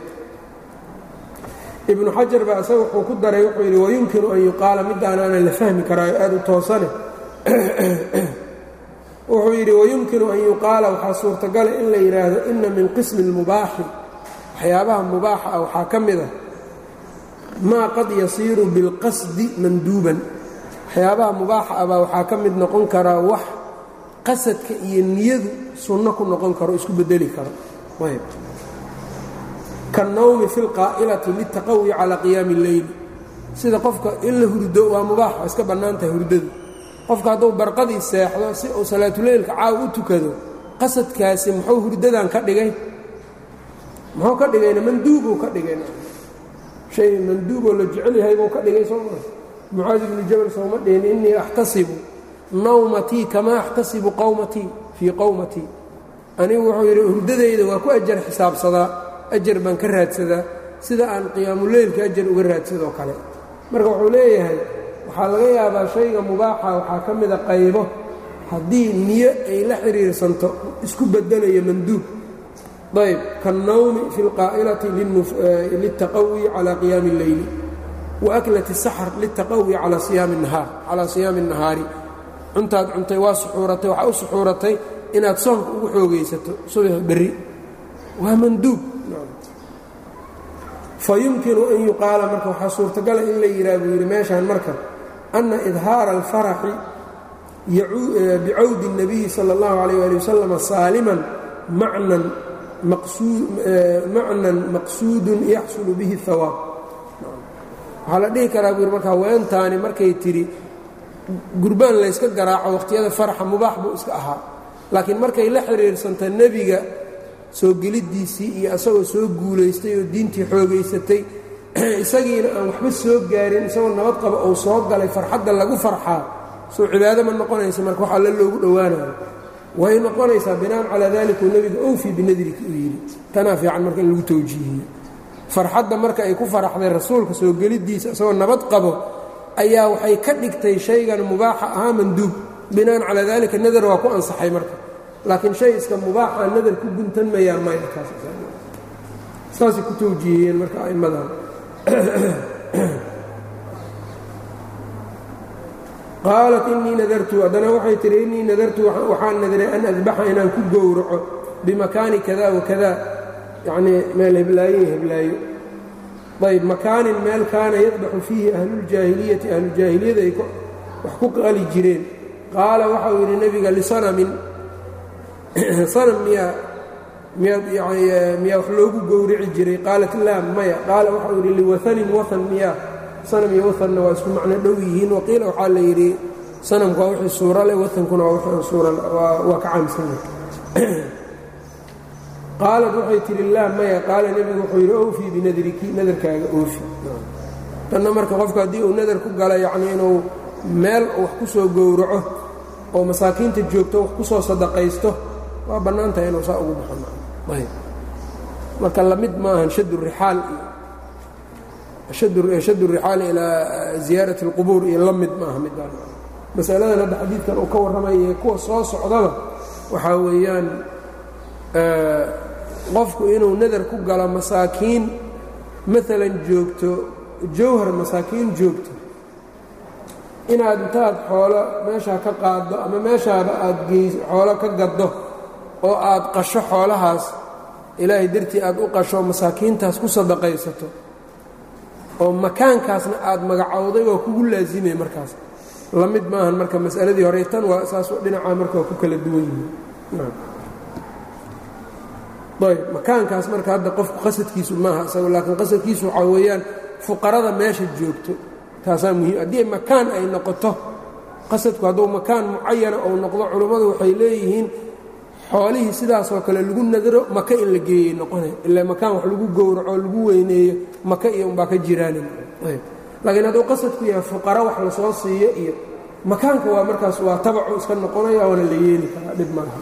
ibnu xajar baa isaga wuxuu ku daray wuxuu yidhi wayumkinu an yuqaala midaanaana la fahmi karaayo aad u toosane wuxuu yidhi wayumkinu an yuqaala waxaa suurtagala in la yidhaahdo ina min qismi اlmubaaxi waxyaabaha mubaaxa ah waxaa ka mid ah maa qad yasiiru bilqasdi manduuban waxyaabaha mubaaxa ah baa waxaa ka mid noqon karaa wax qasadka iyo niyadu sunno ku noqon karo isku bedeli karo ayb kaالnawmi fi اlqaa'ilati litaqawi calى qiyaami اlleyli sida qofka in la hurdo waa mubaax waa iska bannaan tahay hurdadu qofka hadduu barqadii seexdo si uu salaatuleylka caaw u tukado qasadkaasi muxuu hurdadan ka dhigay muxuu ka dhigayna manduubuu ka dhigayna shay manduuboo la jecel yahay buu ka dhigay soo maa mucaadi ibnu jabal sooma dhihin innii axtasibu nawmatii kamaa axtasibu qawmatii fii qowmatii anigu wuxuu yidhi hurdadayda waa ku ajar xisaabsadaa ajar baan ka raadsadaa sida aan qiyaamuleylka ajar uga raadsadoo kale marka wuxuu leeyahay waxaa laga yaabaa shayga mubaaxa waxaa ka mida qaybo haddii niyo ay la xiriirsanto isku bedelayo manduub ayb kaالnawmi fi اlqaa'ilati lلtaqawi calى qiyaami اlleyli waaklati الsaxr lلtaqawi calى siyaami الnahaari cuntaad cuntay waa suxuuratay waxaa u suxuuratay inaad soonka ugu xoogaysato subax berri waa manduub fayumkinu an yuqaala marka waxaa suurtagala in la yidhaha buu yidhi meeshaan marka ana idhaara alfaraxi bicawdi الnabiyi salى اllahu عalيyه ali wasalam saaliman macnan maqsuudun yaxsulu bihi اhawaab waxaa la dhihi karaa buu yidhi marka haweentaani markay tidhi gurbaan layska garaaco wakhtiyada farxa mubaax buu iska ahaa laakiin markay la xiriirsanta nebiga soo geliddiisii iyo asagoo soo guulaystay oo diintii xoogaysatay isagiina aan waxba soo gaarin isagoo nabad qaba uu soo galay farxadda lagu farxaa soo cibaado ma noqonaysa marka wax alle loogu dhowaanayo way noqonaysaa binaan calaa dalika uu nebiga owfii binadrika uu yidhi tanaa fiican marka in lagu tawjiihiyo farxadda marka ay ku faraxday rasuulka soo geliddiisa isagoo nabad qabo ayaa waxay ka dhigtay shaygan mubaaxa ahaa manduub binaan calaa dalika nadar waa ku ansaxay marka laakiin shay iska mubaaxa nadar ku guntan mayaan maysaasay ku tawjiihiyeen marka a'immadan qaalat innii nadartu haddana waxay tihi innii nadartu waxaan nadiray an adbaxa inaan ku gowraco bimakaani kada wakada yacnii meel heblaaye heblaayo ayb makaanin meel kaana yadbaxu fiihi ahluuljaahiliyati ahlujaahiliyada ay wax ku qali jireen qaala waxau yidhi nebiga lisanamin sanam miyaa miyaa wax loogu gowrici jiray qaalat laa maya qaala waxau yidhi liwahanin wahan miyaa sanam iyo wahanna waa isku macno dhow yihiin waqiila waxaa la yidhi sanamku waa wixii suura leh wahankuna waa wixii aan suura waa ka caamsana qaalat waxay tihi laa maya qaala nebigu wuxuu yidhi owfii binadriki nadarkaaga oofi tanna marka qofku haddii uu nadar ku gala yacnii inuu meel wax ku soo gowraco oo masaakiinta joogto wax ku soo sadaqaysto waa bannaan tahay inuu saa ugu baxo marka lamid maahan shad rixaal iyo shad rixaal ilaa ziyaarati اlqubuur iyo la mid maaha midaan masaladan hadda xadiidkan uu ka warramaya kuwa soo socdaba waxaa weeyaan qofku inuu nadar ku galo masaakiin maalan joogto jawhar masaakiin joogto inaad intaad xoolo meeshaa ka qaaddo ama meeshaaba aad geys xoolo ka gaddo oo aad qasho xoolahaas ilaahay dartii aad u qasho masaakiintaas ku sadaqaysato oo makaankaasna aad magacowday waa kugu laasimay markaas la mid maahan marka mas'aladii hore tan waa saas dhinacaa marka waa ku kala duwan yihiin ayb makaankaas marka hadda qofku qasadkiisu maaha isago laakiin qasadkiisu waxaa weeyaan fuqarada meesha joogto taasaa muhiim haddii makaan ay noqoto qasadku hadduu makaan mucayana ou noqdo culummadu waxay leeyihiin xoolihii sidaasoo kale lagu nadaro maka in la geeyey noqonay ilaa makaan wax lagu gowraco lagu weyneeyo maka iyo umbaa ka jiraanin laakiin hadduu qasadku yahay fuqara wax lasoo siiyo iyo makaanka waa markaas waa tabacu iska noqonaya waana la yeeli karaa dhib malaha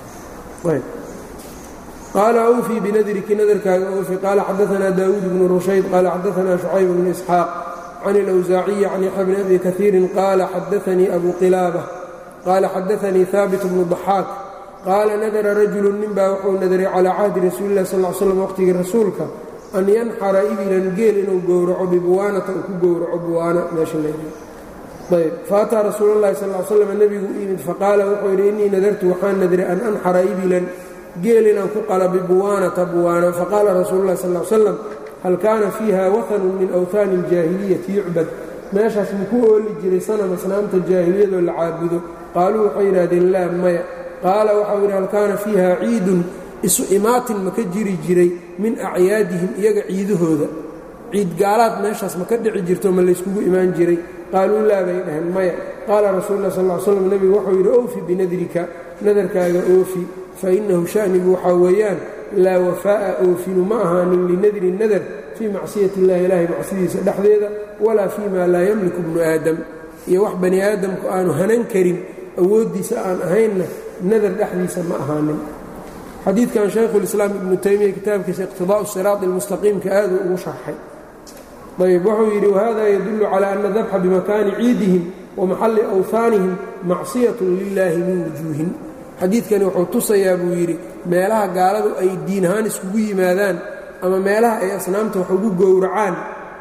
qaala awfii binadriki nadarkaaga awfi qaala xadaanaa daawuud bnu rushayd qaala xadaanaa shucayb bnu isxaaq can ilawsaaciyi can yaxya bni abi kaiirin qaala xadaanii abu qilaaba qaala xadaanii haabit bnu daxaak qaala nadara rajulu ninbaa wuxuu nadaray calaa cahdi rasuuli lah sal slam waqhtigii rasuulka an yanxara ibilan geel inuu gowraco bibuwaanata uu ku gowraco buwaana meesha layidhi ayb faataa rasuul llahi sal l slam nebigu u yimid faqaala wuxuu yidhi innii nadartu waxaan nadiray an anxara ibilan geel inaan ku qala bibuwaanata buwaana faqaala rasuulu llahi sal slam hal kaana fiiha wahanun min awhaani aljaahiliyati yucbad meeshaas muku ooli jiray sanam asnaamta jaahiliyadoo la caabudo qaaluu waxay yidhahdeen laa maya qaala waxau yidhi hal kaana fiiha ciidun isu imaatin ma ka jiri jiray min acyaadihim iyaga ciidahooda ciid gaalaad meeshaas ma ka dhici jirto ma layskugu imaan jiray qaaluu laa bay dhaheen maya qaala rasuulu lah sal slam nebigu wuxuu yidhi owfi binadrika nadarkaaga oofi fa innahu sha'nigu waxaa weeyaan laa wafaa'a oofinu ma ahaanin linadri nadar fii macsiyati illahi ilaahay macsidiisa dhexdeeda walaa fii ma laa yamliku bnu aadam iyo wax bani aadamku aanu hanan karin awooddiisa aan ahaynna nadar dhexdiisa ma ahaanin xadiidkan shaykhulislaam ibnu taymiya kitaabkiisa iqtidaa'u siraati almustaqiimka aaduu ugu sharxay ayb wuxuu yidhi wahada yadullu calaa ana dabxa bimakaani ciidihim wa maxalli awhaanihim macsiyatun lilaahi min wujuuhin xadiidkani wuxuu tusayaa buu yidhi meelaha gaaladu ay diin ahaan iskugu yimaadaan ama meelaha ay asnaamta wax ugu gowracaan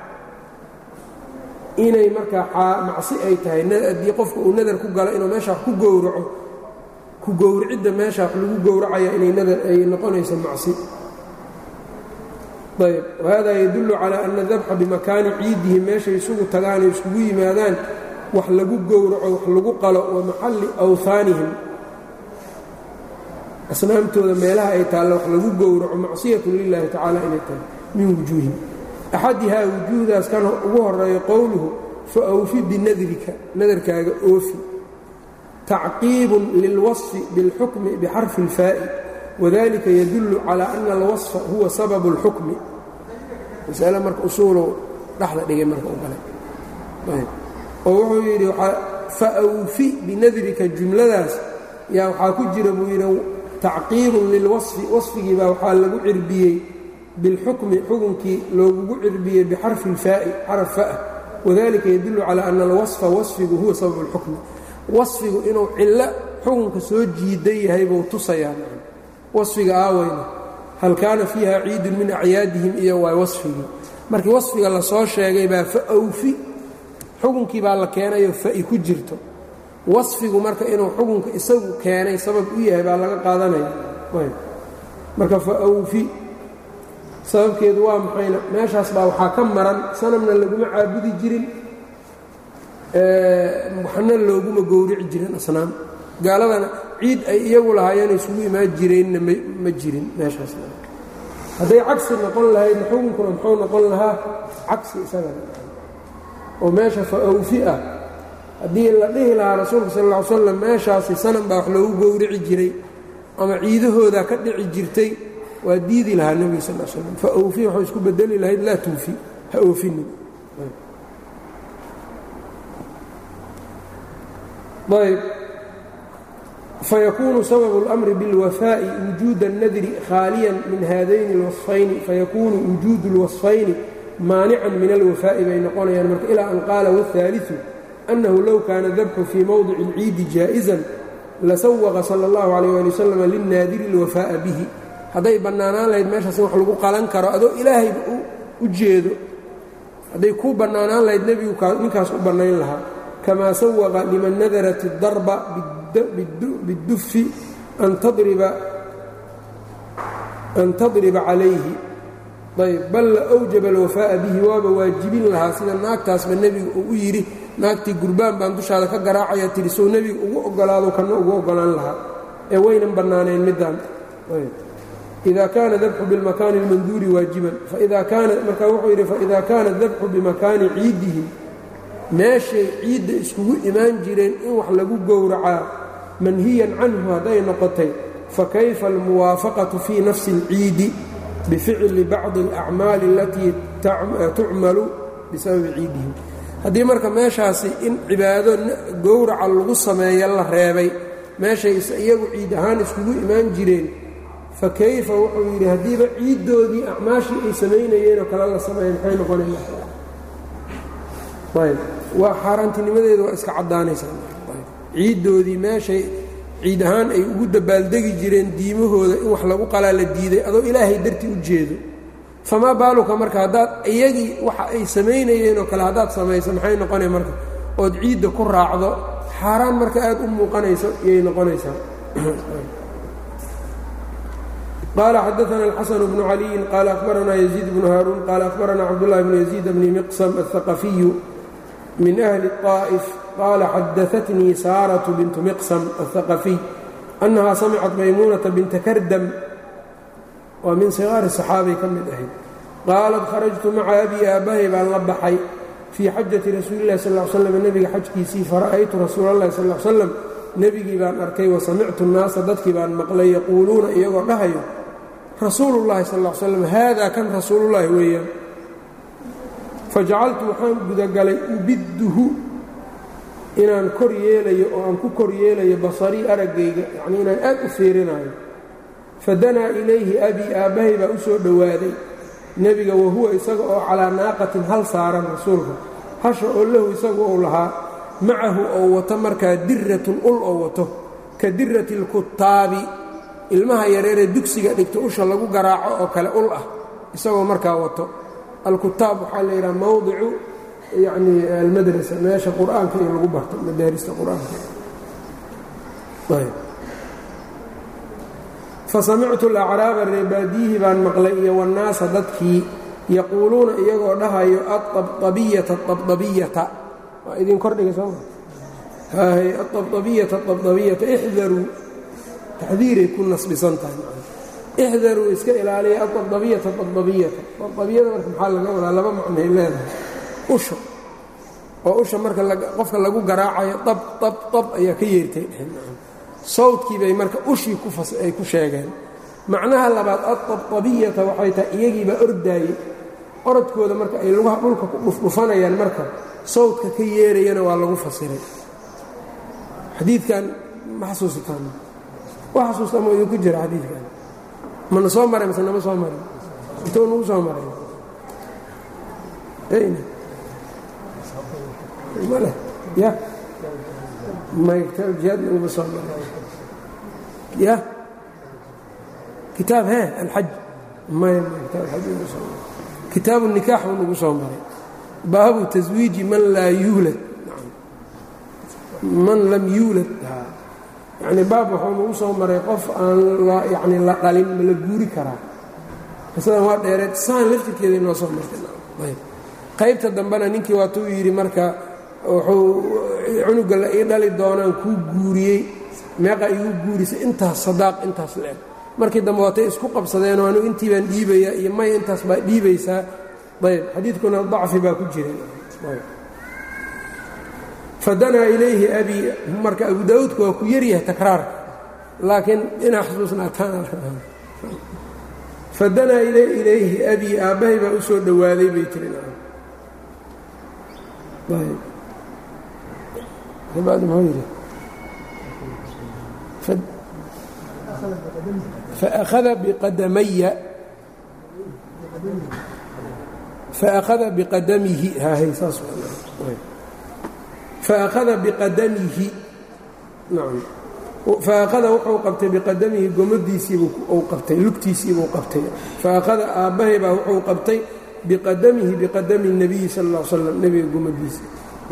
inay markaa macsi ay tahay haddii qofka uu nadar ku galo inuu meesha wax ku gowraco ku gowricidda meesha wax lagu gowracaya inay nadar ay noqonayso macsi ayb wahada yadullu calaa ana dabxa bimakaani ciidihim meeshay isugu tagaan ay iskugu yimaadaan wax lagu gowraco wax lagu qalo wa maxalli awhaanihim asnaamtooda meelaha ay taalla wax lagu gowraco macsiyatun lilaahi tacaala inay tahay min wujuuhin axadihaa wujuuhdaas kan ugu horeeyo qowluhu fa awfi binadrika nadarkaaga oofi tacqiibun lilwasfi biاlxukmi bixarfi اlfaa'i wadalika yadullu calaa ana alwasfa huwa sababu اlxukmi masale marka usuulow dhexda dhigay marka u galay oo wuxuu yidhi fa awfi binadrika jumladaas yaa waxaa ku jira buu yidhi tacqiibun lilwasfi wasfigii baa waxaa lagu cirbiyey bilxukmi xukunkii loogugu cirbiyey bixarfi اlfaa'i xaraf fa'ah wadalika yadullu calaa ana alwasfa wasfigu huwa sababu اlxukmi wasfigu inuu cillo xukunka soo jiidan yahay buu tusayaa wasfiga aaweyna hal kaana fiiha ciidun min acyaadihim iyo waay wasfigii markii wasfiga lasoo sheegay baa fa awfi xukunkii baa la keenayo fa'i ku jirto wasfigu marka inuu xukunka isagu keenay sabab u yahay baa laga qaadanaya marka fa awfi sababkeedu waa maxayna meeshaas baa waxaa ka maran sanamna laguma caabudi jirin waxna looguma gowrici jirin asnaam gaaladana ciid ay iyagu lahaayeen isugu imaan jireenna ma jirin meeshaas hadday cagsi noqon lahaydna xukunkuna muxuu noqon lahaa cagsi isagana oo meesha fa awfi ah haddii la dhihi lahaa rasuulka sal lla ly slam meeshaasi sanam baa wax loogu gowrici jiray ama ciidahoodaa ka dhici jirtay waa diidi lahaa nebiga sal slam fa awfi waxuu isku bedeli lahayd laa tuufi ha oofinin ayb fayakuunu sababu اlأmri biاlwafaaءi wujuuda الnadri khaaliyan min haadayni اlwaصfayni fayakuunu wujuudu اlwaصfayni maanican min alwafaa'i bay noqonayaan marka ilaa an qaala wالثaaliثu أnnahu low kaana dabxu fii mowdici اlciidi jaaئizan lasawaqa sala اllahu calayh ali wasalam linnaadiri اlwafaa'a bihi hadday bannaanaan lahayd meeshaas in wax lagu qalan karo adoo ilaahayba u jeedo hadday kuu bannaanaan lahayd nebigu ninkaas u bannayn lahaa kamaa sawaqa liman nadarat اdarba biاddufi an tadriba calayhi ayb bal la awjaba alwafaa'a bihi waaba waajibin lahaa sida naagtaasba nebiga uu u yidhi naagtii gurbaan baan dushaada ka garaacaya tihi sow nebiga ugu ogolaado kana ugu ogolaan lahaa ee waynan bannaaneen middaan ida kaana dabxu bilmakaani اlmanduuri waajiban faida kaana markaa wuxuu yidhi faida kaana dabxu bimakaani ciidihim meeshay ciidda iskugu imaan jireen in wax lagu gowracaa manhiyan canhu hadday noqotay fakayfa almuwaafaqatu fii nafsi اlciidi bificli bacdi اlacmaali alatii tucmalu bisababi ciidihim haddii marka meeshaasi in cibaado gowraca lagu sameeya la reebay meeshay iyagu ciid ahaan iskugu imaan jireen fa kayfa wuxuu yidhi haddiiba ciiddoodii acmaashii ay samaynayeenoo kale la sameeya maxay noqonayayb waa xaaraantinimadeeda waa iska caddaanaysaa ciiddoodii meeshay ciid ahaan ay ugu dabaaldegi jireen diimahooda in wax lagu qalaa la diiday adoo ilaahay dartii u jeedo famaa baaluka marka haddaad iyagii waxa ay samaynayeenoo kale haddaad samayso maxay noqonay marka ood ciidda ku raacdo xaaraan marka aad u muuqanayso iyay noqonaysaa qaala xadaana alxasan bnu caliyin qaala ahbaranaa yaziid bnu haaruun qaala ahbaranaa cabdullahi bnu yaziid bni miqsam alhaqafiyu min ahli الطaa'if qaala xadaatnii saaratu bintu miqsam alhaqafiy annahaa samicat maymuunata binta kardam waa min sigaari saxaabay ka mid ahayd qaalat kharajtu maca abii aabbahay baan la baxay fii xajati rasuuli illahi sal l slam nebiga xajkiisii fara'aytu rasuula allahi sal l slam nebigii baan arkay wa samictu nnaasa dadkii baan maqlay yaquuluuna iyagoo dhahayo rasuulullahi sal l slam haadaa kan rasuulullaahi weeyaan fajacaltu waxaan gudagalay ubidduhu inaan kor yeelayo oo aan ku kor yeelayo basarii araggayga yacnii inaan aad u fiirinayo fadanaa ilayhi abii aabbahay baa u soo dhowaaday nebiga wahuwa isaga oo calaa naaqatin hal saaran rasuulka hasha oo lahu isagu uu lahaa macahu oo wato markaa diratun ul oo wato ka dirati alkutaabi ilmaha yareeree dugsiga dhigta usha lagu garaaco oo kale ul ah isagoo markaa wato alkutaab waxaa la yidhaha mawdicu yacnii almadrasa meesha qur-aanka in lagu barto madaarista qur-aanka fasamictu alacraaba reebaadiyihii baan maqlay iyo wannaasa dadkii yaquuluuna iyagoo dhahayo aababiyata ababiyata waa idin kordhiga sooma haahay aababiyata ababiyata ixdaruu taxdiiray ku nasbisan tahay ixdaruu iska ilaaliya aababiyata ababiyata ababiyada marka maxaa laga wadaa laba macnay leedahay usha oo usha marka qofka lagu garaacayo ab ab ab ayaa ka yeertay sawdkii bay marka ushii ay ku sheegeen macnaha labaad aababiyata waxay tahay iyagiibaa ordaayey orodkooda marka ay lugaha dhulka ku dhufdhufanayaan marka sawdka ka yeerayana waa lagu fasiray xadiidkan ma xasuusataan wa xasuusta ma idinku jira xadiidkan mana soo maray mase nama soo maray intuu nagu soo maray male ya may kitaab jihaad naguma soo maray ya kitaab he alxaj may kitaab alxaj nagu soo maray kitaabu nikaax buu nagu soo maray baabu taswiiji man laa yuulad man lam yuulad yacni baab wuxuu nagu soo maray qof aan yani la dhalin ma la guuri karaa qisadan waa dheereed saan laftirkeeda inoo soo martay qaybta dambena ninkii waatuu yidhi marka wuxuu cunuga la ii dhali doonaan kuu guuriyey meeqa igu guurisay intaas sadaaq intaas le-eg markii dambe waatay isku qabsadeenoo anigu intii baan dhiibayaa iyo may intaas baa dhiibaysaa ayb xadiidkuna dacfi baa ku jira fadanaa ilayhi abii marka abu daawuudka waa ku yaryahay takraarka laakiin inaa xusuusnaataan fadanaa ilayhi abii aabbahay baa u soo dhowaaday bay tiri faأkhada biqadamaya faأkhada biqadamihi haahay saas faأkhada biqadamihi nacam faaqada wuxuu qabtay biqadamihi gomadiisiibuu qabtay lugtiisiibuu qabtay faaqada aabbahay baa wuxuu qabtay biqadamihi biqadami الnabiyi sal اl slam nebiga gomadiisa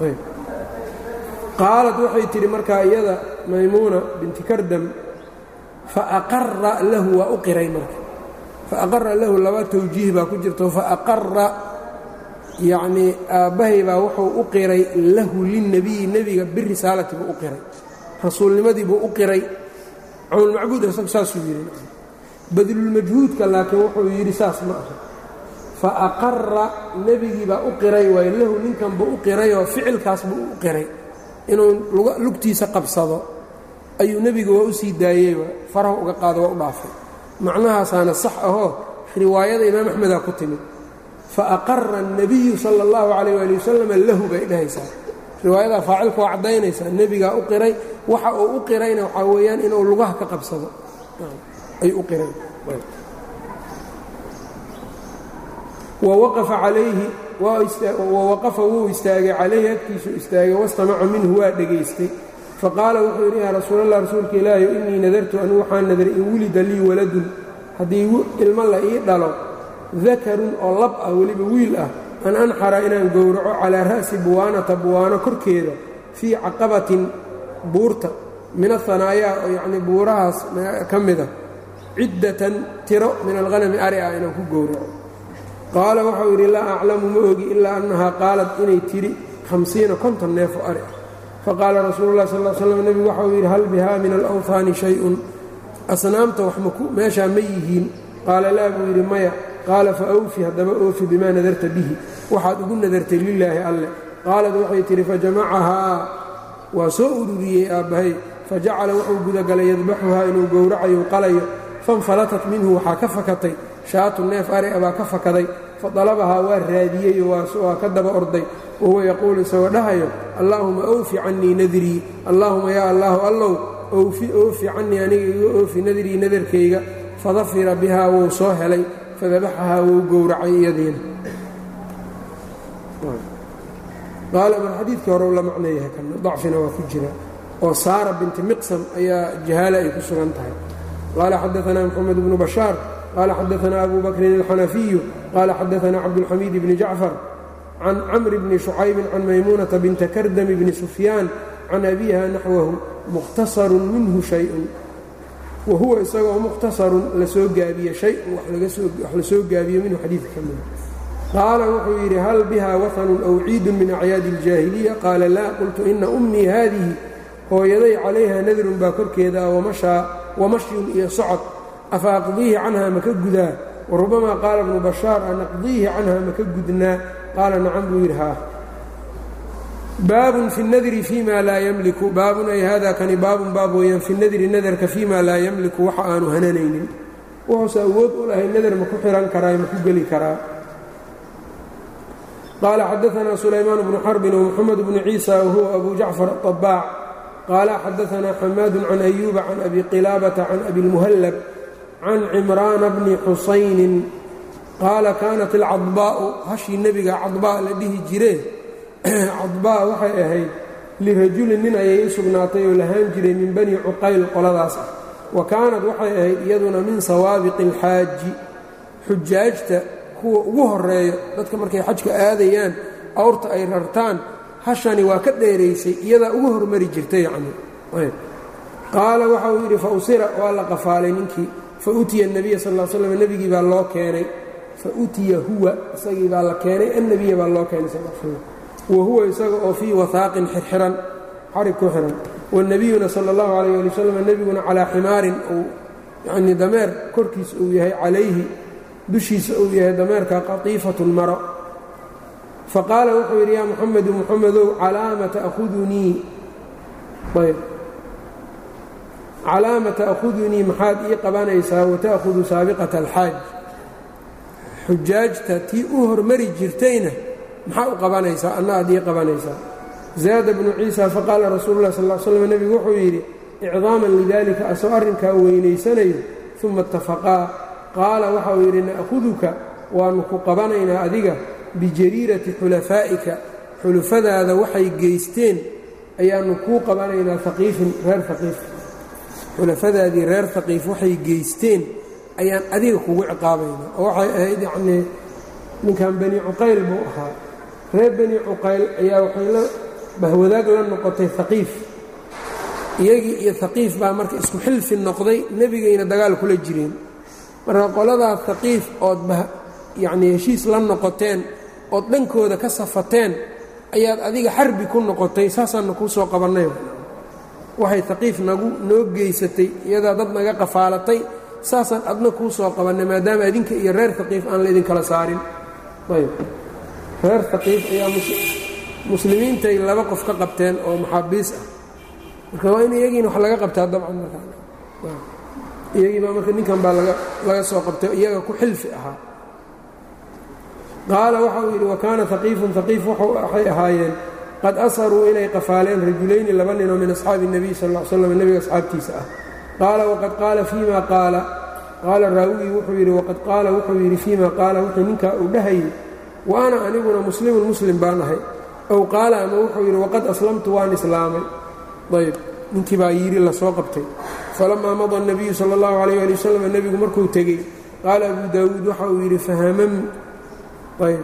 qaalad waxay tidhi markaa iyada maymuuna binti kardam faaqara lahu waa u qiray marka faaqara lahu laba tawjiih baa ku jirto faaqara yacnii aabbahay baa wuxuu u qiray lahu lilnebiyi nebiga birisaalati buu u qiray rasuulnimadii buu u qiray cawnulmacbuud isagu saasuu yidhi badlulmajhuudka laakiin wuxuu yidhi saas ma aha fa aqara nebigii baa u qiray waayo lahu ninkan buu u qirayoo ficilkaas buu u qiray inuu lugtiisa qabsado ayuu nebigu waa u sii daayey faraha uga qaado waa u dhaafay macnahaasaana sax ahoo riwaayada imaam axmedaa ku timid fa aqara الnabiyu sala اllahu calayh waali wasalam lahu bay dhahaysaa riwaayadaa faacilka waa caddaynaysaa nebigaa u qiray waxa uu u qirayna waxaa weeyaan inuu lugaha ka qabsado ayuu u qiray wawaqafa calayhi wawaqafa wuu istaagay calayhi agtiisuu istaagay wastamaca minhu waa dhegaystay faqaala wuxuu yidhi yaa rasuulallah rasuulka ilaahi innii nadartu anigu waxaan nadaray in wulida lii waladun haddii ilmo la ii dhalo dakarun oo lab ah weliba wiil ah an anxara inaan gowraco calaa ra'si buwaanata buwaano korkeeda fii caqabatin buurta min ahanaayaa oo yacnii buurahaas ka mida ciddatan tiro min alhanami ari ah inaan ku gowraco qaala waxau yidhi laa aclamu ma ogi ilaa annahaa qaalad inay tidhi hamsiina konton neefo ari ah faqaala rasuulu lah sal slam nebigu waxau yidhi hal bihaa min alawhaani shay-un asnaamta wax meeshaa ma yihiin qaala laa buu yidhi maya qaala fa awfi haddaba oofi bimaa nadarta bihi waxaad ugu nadartay lilaahi alleh qaalad waxay tidhi fajamacahaa waa soo ururiyey aabbahay fajacala wuxuu gudagalay yadbaxuhaa inuu gowracayo qalayo fanfalatat minhu waxaa ka fakatay shaatu neef ari a baa ka fakaday fadalabahaa waa raadiyey waa ka daba orday wahuwa yaquulu isagoo dhahayo allaahuma awfi cannii nadrii allaahuma yaa allaahu allow owfi oofi cannii aniga iga oofi nadrii nadarkayga fadafira bihaa wuu soo helay fadabaxahaa wuu gowracay iyadiina qaala mar xadiidkii hore u la macneeyahay kana dacfina waa ku jira oo saara binti miqsam ayaa jahaala ay ku sugan tahay qaala xadaanaa moxamed bnu bashaar qaala xadaanaa abu bakrin alxanafiyu qaala xadaanaa cabdulxamiid bni jacfar can camri bni shucaybin can maymuunata binta kardami bni sufyaan can abiiha naxwahu mukhtasarun minhu shayun wa huwa isagoo mukhtasarun la soo gaabiye shay-un wax la soo gaabiyo minhu xadiidka ka mida qaala wuxuu yidhi hal biha wahanun aw ciidun min acyaadi اljaahiliya qaala laa qultu ina ummii haadihi hooyaday calayha nadrun baa korkeeda ah wamashyun iyo socod afa aqdiihi canha maka gudaa warubamaa qaala bnu bashaar an aqdiihi canha maka gudnaa qaala nacam buu yidhi haa baabun fi nadri fima laa ymliku baabun ay hada kani baabun baab weeyaan fi nadri nadarka fima laa yamliku waxa aanu hananaynin wuxuuse awood u lahay nadar ma ku xihan karaa ma ku geli karaa qaala xadaanaa sulaymaan bnu xarbin wmuxamed bnu ciisa wahuwa abu jacfar aطabaac qaala xadaanaa xamaadu can ayuuba can abi qilaabata can abi اlmuhallab can cimraana bni xusaynin qaala kaanat alcadbaa'u hashii nebiga cadbaa la dhihi jiree cadbaa waxay ahayd lirajulin nin ayay u sugnaatay oo lahaan jiray min bani cuqayl qoladaas ah wa kaanad waxay ahayd iyaduna min sawaabiqi alxaaji xujaajta kuwa ugu horeeyo dadka markay xajka aadayaan awrta ay rartaan hashani waa ka dheeraysay iyadaa ugu hormari jirtay yacni qaala waxa uu yidhi fa usira waa la qafaalay ninkii fa utiya الnabiya sal ll slam nebigii baa loo keenay fa utiya huwa isagii baa la keenay annebiya baa loo keenay sal slam wa huwa isaga oo fii wahaaqin xirxiran xarig ku xihan wannebiyuna sala اllahu alayh ali wasalam nebiguna calaa ximaarin uu yanii dameer korkiisa uu yahay calayhi dushiisa uu yahay dameerka qatiifatun maro faqaala wuxuu yidhi yaa muxamedu muxamedow calaama taahudunii ayb calaama ta'khudunii maxaad ii qabanaysaa wata'khudu saabiqata alxaaj xujaajta tii u hormari jirtayna maxaa u qabanaysaa anna aad ii qabanaysaa zaada bnu ciisa faqaala rasuulu lah sal l slam nebigu wuxuu yidhi icdaaman lidalika asoo arrinkaa weynaysanayo uma itafaqaa qaala waxa uu yidhi na'huduka waannu ku qabanaynaa adiga bijariirati xulafaa'ika xulufadaada waxay geysteen ayaannu kuu qabanaynaa haqiifin reer haqiif xulafadaadii reer haqiif waxay geysteen ayaan adiga kugu ciqaabayna oo waxay ahayd yacnii ninkan bani cuqayl buu ahaa reer bani cuqayl ayaa waxay la bahwadaag la noqotay haqiif iyagii iyo haqiif baa marka isku xilfi noqday nebigayna dagaal kula jireen marka qoladaa haqiif ood yacnii heshiis la noqoteen ood dhankooda ka safateen ayaad adiga xarbi ku noqotay saasaanna kuu soo qabannay waxay haqiif nagu noo geysatay iyadaa dad naga qafaalatay saasaan adna kuu soo qabannay maadaama adinka iyo reer haqiif aan laydinkala saarin ayb reer haqiif ayaa muslimiintay laba qof ka qabteen oo maxaabiis ah marka waa in iyagiina wax laga qabtaa dabcan markaiyagii baa marka ninkan baa laga soo qabtay iyaga ku xilfi ahaa qaala waxa uu yidhi wa kaana haqiifun haqiif waxay ahaayeen qad asaruu inay qafaaleen rajulayni laba ninoo min asxaabi الnabiy sal ا l slam nebiga asxaabtiisa ah qaala waqad qaala fiima qaala qaala raawigii wuxuu yidhi waqad qaala wuxuu yidhi fiima qaala wuxuu ninkaa uu dhahayey wa ana aniguna muslimun muslim baan ahay ow qaala ama wuxuu yidhi waqad aslamtu waan islaamay ayb ninkii baa yidhi lasoo qabtay falamaa mada الnabiyu salى اllahu alayh ali wasalam nebigu markuu tegey qaala abu daawuud waxa uu yidhi fahamam ayb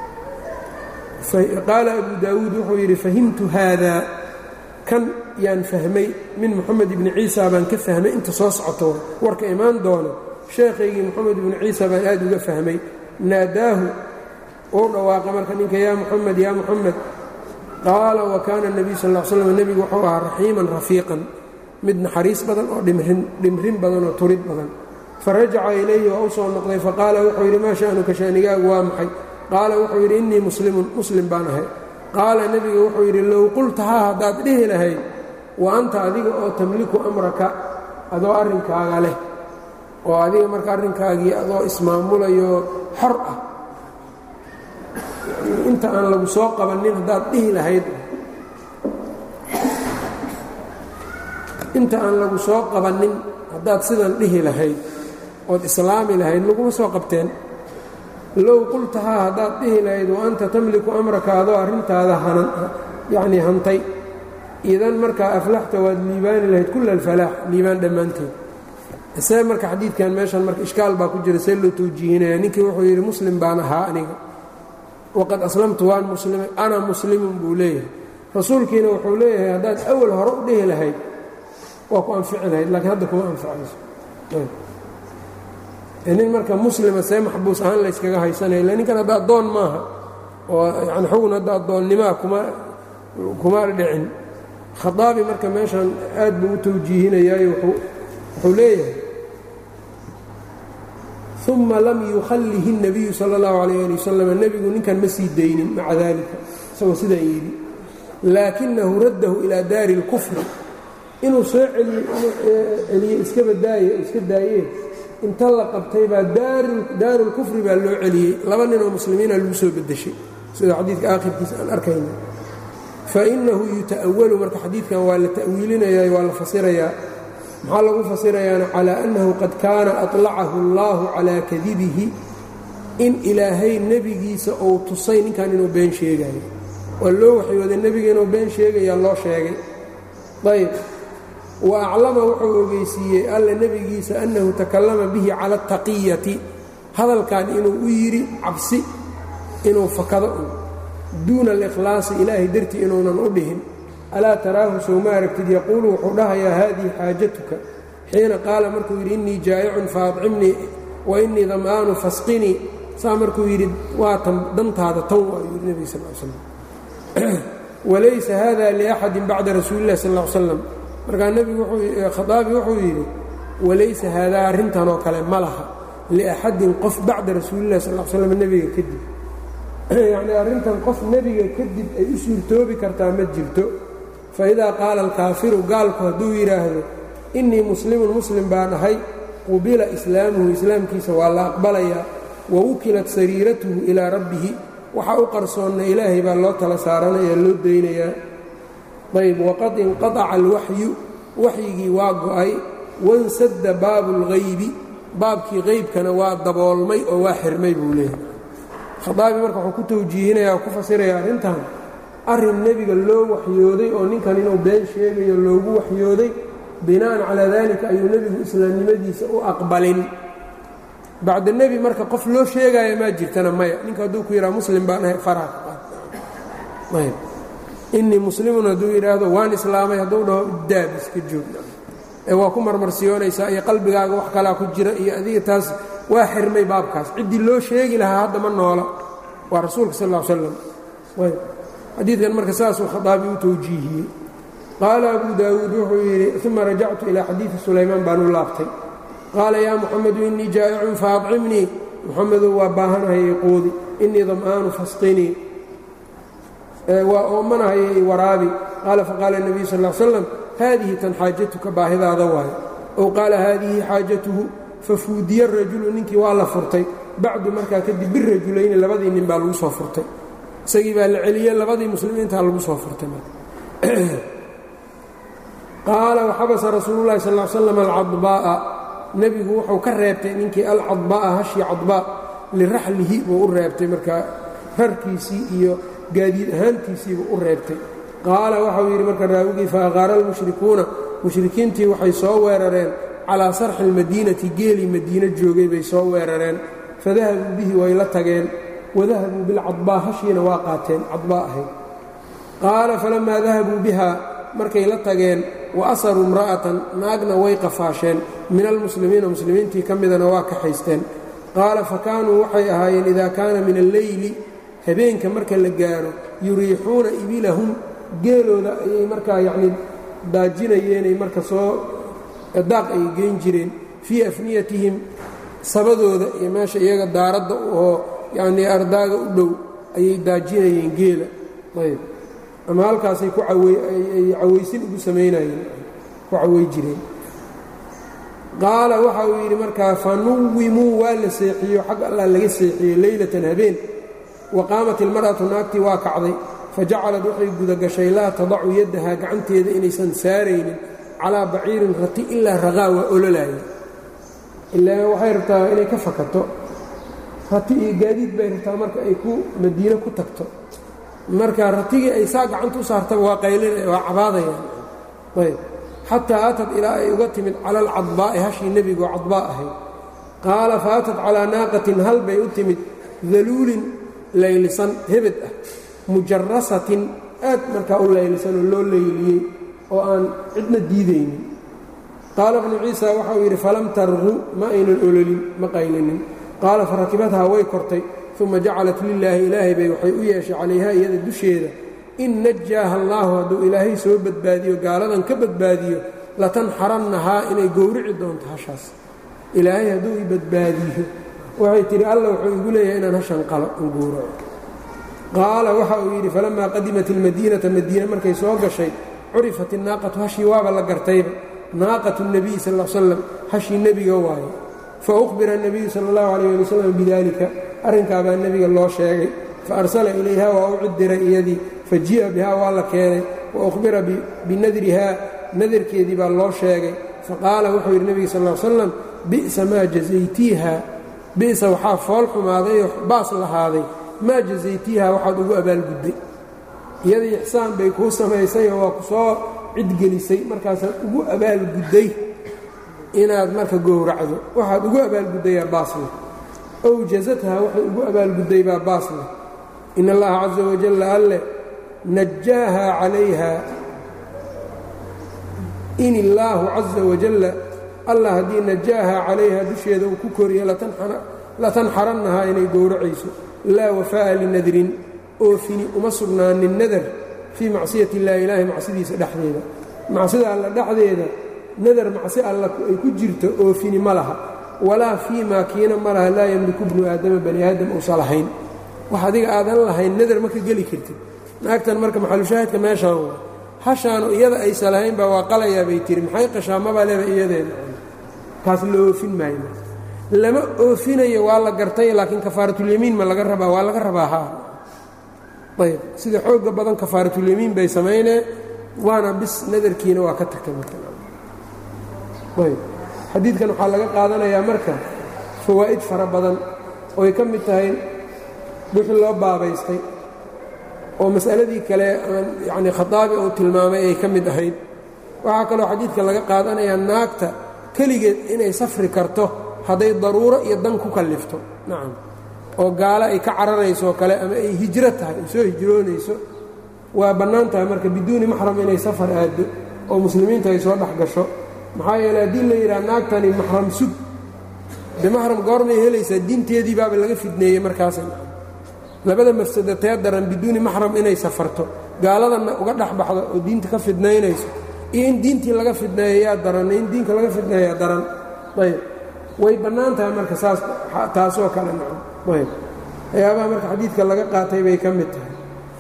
qaala abu daawuud wuxuu yidhi fahimtu haada kan yaan fahmay min moxamed ibni ciisa baan ka fahmay inta soo socoto warka imaan doono sheekhaygii moxamed ibni ciisa baan aad uga fahmay naadaahu uu dhawaaqa marka ninka yaa muxamed yaa muxamed qaala wa kaana nebiyu sal l slam nebigu wuxuu ahaa raxiiman rafiiqan mid naxariis badan oo dhimrin badan oo turid badan farajaca ilayhi waa u soo noqday faqaala wuxuu yidhi maa sha'nuka shaanigaagu waa maxay qaala wuxuu yidhi innii muslimun muslim baan ahay qaala nebiga wuxuu yidhi low qultahaa haddaad dhihi lahayd wa anta adiga oo tamliku amraka adoo arrinkaaga leh oo adiga marka arrinkaagii adoo ismaamulayo xor ah inta aan lagu soo qabannin haddaad dhihi lahayd inta aan lagu soo qabannin haddaad sidan dhihi lahayd ood islaami lahayd laguma soo qabteen low qultahaa haddaad dhihi lahayd wa anta tamliku amraka adoo arrintaada hanan yacnii hantay idan markaa aflaxta waad liibaani lahayd kulla alfalaax liibaan dhammaanteed isee marka xadiidkan meeshan marka ishkaal baa ku jira see loo tawjiihinaya ninkii wuxuu yidhi muslim baan ahaa aniga waqad aslamtu waan muslimay ana muslimun buu leeyahay rasuulkiina wuxuu leeyahay haddaad awal hore u dhihi lahayd waa ku anfici lahayd laakiin hadda kuma anfacayso nin marka muslima see maxbuus ahaan layskaga haysanaya illa ninkan hadda addoon maaha oo yani xugun hadda addoonnimaa kuma kuma dhicin khaaabi marka meeshan aad buu u tawjiihinayaayo wuxuu leeyahay uma lam yukhallihi الnabiyu salى اllahu alayh ali wasalam nebigu ninkan ma sii daynin maca dalika isagoo sidaan yidhi laakinahu raddahu ilaa daari اlkufri inuu soo celiyo iska badaaye iska daayee inta la qabtay baa daaru اlkufri baa loo celiyey laba nin oo muslimiina lagu soo bedeshay sida xadiidka aakhirkiisa aan arkayna fainahu yuta'awalu marka xadiidkan waa la ta'wiilinayaa waa la fasirayaa maxaa lagu fasirayaana calaa annahu qad kaana aطlacahu اllahu calaa kadibihi in ilaahay nebigiisa uu tusay ninkan inuu been sheegayo waa loo waxyooday nebiga inuu been sheegayaa loo sheegay ayb wa aclama wuxuu ogeysiiyey alla nebigiisa annahu takallama bihi cala اtaqiyati hadalkan inuu u yidhi cabsi inuu fakado un duuna alikhlaasi ilaahay dartii inuunan u dhihin alaa taraahu sow ma aragtid yaquulu wuxuu dhahayaa haadihi xaajatuka xiina qaala markuu yidhi innii jaa'icun faadcimnii wa innii dam'aanu fasqinii saa markuu yidhi waa tan dantaada tan waayuu yidhi nebiga sal l slam walaysa hada liaxadin bacda rasuuli illahi sal l slam markaa nebigu khaaabi wuxuu yidhi walaysa haadaa arrintan oo kale ma laha liaxadin qof bacda rasuulillahi sal l slam nebiga kadib yacnii arrintan qof nebiga kadib ay u suurtoobi kartaa ma jirto faidaa qaala alkaafiru gaalku hadduu yidhaahdo innii muslimun muslim baan ahay qubila islaamuhu islaamkiisa waa la aqbalayaa wa wukilat sariiratuhu ilaa rabbihi waxaa u qarsoonna ilaahay baa loo tala saaranaya loo daynayaa ayb waqad inqaaca alwaxyu waxyigii waa go'ay wansadda baabu اlghaybi baabkii qaybkana waa daboolmay oo waa xirmay buu leeyahay khaaabi marka wuxuu ku tawjiihinaya ku fasiraya arrintan arrin nebiga loo waxyooday oo ninkan inuu been sheegayo loogu waxyooday bina'an calaa dalika ayuu nebigu islaamnimadiisa u aqbalin bacda nebi marka qof loo sheegaayo maa jirtana maya ninka hadduu ku yidhaha muslim baan ahay faraha ka qaad innii muslimun hadduu yidhaahdo waan islaamay hadduu dhaho daab iska joogna ee waa ku marmarsiyoonaysaa iyo qalbigaaga wax kalaa ku jira iyo adiga taas waa xirmay baabkaas ciddii loo sheegi lahaa hadda ma noola waa rasuulka sal ll slam xadiidkan marka saasuu khaaabi u tawjiihiyey qaala abu daawuud wuxuu yidhi uma rajactu ilaa xadiidi sulaymaan baan u laabtay qaala yaa muxamedu innii jaa'icun faacimnii muxamedow waa baahanahay quudi innii dam'aanu fasqinii waa oomanahayo i waraabi qaala faqaala nebiyu sal slam haadihi tan xaajatuka baahidaada waayo ow qaala haadihi xaajatuhu fafuudiya rajulu ninkii waa la furtay bacdu markaa kadib birajulayni labadii nin baa lagu soo furtay isagii baa la celiyey labadii muslimiintaa lagu soo furtay qaala waxabasa rasuulu llahi sal slam alcadbaa'a nebigu wuxuu ka reebtay ninkii alcadbaa'a hashii cadbaa liraxlihi buu u reebtay markaa rarkiisii iyo gaadiid ahaantiisiibuu u reebtay qaala waxau yidhi marka raawigii faaqaara almushrikuuna mushrikiintii waxay soo weerareen calaa sarxi almadiinati geelii madiino joogay bay soo weerareen fadahabuu bihi way la tageen wadahabuu bilcadbaa hashiina waa qaateen cadbaa ahayd qaala falammaa dahabuu biha markay la tageen wa asaruu imra'atan naagna way qafaasheen min almuslimiina muslimiintii ka midana waa kaxaysteen qaala fa kaanuu waxay ahaayeen idaa kaana min alleyli habeenka marka la gaaro yuriixuuna ibilahum geelooda ayay markaa yacnii daajinayeenay marka soo daaq ay geyn jireen fii afniyatihim sabadooda iyo meesha iyaga daaradda oo yacnii ardaaga u dhow ayay daajinayeen geela ayb ama halkaasay ku ay cawaysin ugu samaynayeen ku caway jireen qaala waxa uu yidhi markaa fanuwimuu waa la seexiyo xag allah laga seexiyey leylatan habeen wa qaamat ilmar'atu naagtii waa kacday fajacalad waxay gudagashay laa tadacu yaddahaa gacanteeda inaysan saaraynin calaa baciirin rati ilaa raqaa waa ololaaya ilaa waxay rabtaa inay ka fakato rati iyo gaadiid bay rabtaa marka ay ku madiino ku tagto marka ratigii ay saa gacanta u saartaba waa qaylina waa cabaadayaan ayb xataa aatad ilaa ay uga timid cala alcadbaa'i hashii nebigo cadbaa ahayd qaala fa aatad calaa naaqatin hal bay u timid daluulin laylisan hebed ah mujarasatin aad markaa u laylisan oo loo layliyey oo aan cidna diidaynin qaala bnu ciisa waxauu yidhi falam tarqu ma aynan ololin ma qaylinin qaala farakibadhaa way kortay uma jacalat lilaahi ilaahay bay waxay u yeeshay calayha iyada dusheeda in najaaha allaahu hadduu ilaahay soo badbaadiyo gaaladan ka badbaadiyo latanxarannahaa inay gowrici doonto hashaas ilaahay hadduu i badbaadiyo waxay tidhi alla wuxuu igu leeyahay inaan hashan qalo an gowraco qaala waxa uu yidhi falammaa qadimat ilmadiinata madiine markay soo gashay curifat innaaqatu hashii waaba la gartayba naaqatu nebiyi sal l slam hashii nebiga waaye fa ukhbira الnabiyu sala اllahu alayh ali wasalam bidalika arrinkaabaa nebiga loo sheegay fa arsala ilayha waa u cidiray iyadii fa ji'a bihaa waa la keenay wa ukhbira binadrihaa nadarkeedii baa loo sheegay faqaala wuxuu yidhi nebiga sal l slam bi'sa maa jazaytiiha bi'sa waxaa fool xumaadayoo baas lahaaday maa jazaytiiha waxaad ugu abaalgudday iyadii ixsaan bay kuu samaysayoo waa ku soo cidgelisay markaasaad ugu abaalgudday inaad marka gowracdo waxaad ugu abaalguddayaa baasleh ow jazatha waxay ugu abaalgudday baa baasleh in allaha caza wajalla alleh najaaha calayha in illaahu caza wajalla allah haddii najaaha calayha dusheeda uu ku koriyo latanxarannahaa inay gowracayso laa wafaa'a linadrin oofini uma sugnaanin nadar fii macsiyati illaahi ilaahi macsidiisa dhexdeeda macsida alla dhexdeeda nadar macsi alla ay ku jirto oofini ma laha walaa fii maa kiina ma laha laa yamliku bnu aadama bani aadam uusa lahayn wax adiga aadan lahayn nadar ma ka geli kartid naagtan marka maxalushaahidka meeshaan waa hashaanu iyada aysa lahayn baa waa qalayaa bay tiri maxay qashaa mabaa leba iyadeeda kaas la oofin maayo lama oofinayo waa la gartay laakiin kafaaratulyamiin ma laga rabaa waa laga rabaa haa ayb sida xooga badan kafaaratulyamiin bay samaynee waana bis nadarkiina waa ka tagtay marayb xadiidkan waxaa laga qaadanayaa marka fawaa'id fara badan ooay ka mid tahay wixii loo baabaystay oo mas'aladii kale aan yacnii khataabi uu tilmaamay ay ka mid ahayd waxaa kaloo xadiidka laga qaadanayaa naagta keligeed inay safri karto hadday daruuro iyo dan ku kallifto nacam oo gaalo ay ka cararayso oo kale ama ay hijro tahay ay soo hijroonayso waa bannaan tahay marka biduuni maxram inay safar aaddo oo muslimiinta ay soo dhex gasho maxaa yeele haddii la yidhaha naagtani maxram sug de maxram goormay helaysaa diinteedii baaba laga fidneeyey markaas labada mafsado tee daran biduuni maxram inay safarto gaaladanna uga dhex baxdo oo diinta ka fidnaynayso iyo in diintii laga fidneeyo yaa daran in diinka laga fidneeyaa daran ayb way bannaan tahay marka saas taasoo kale nacam ayb waxyaabaha marka xadiidka laga qaatay bay ka mid tahay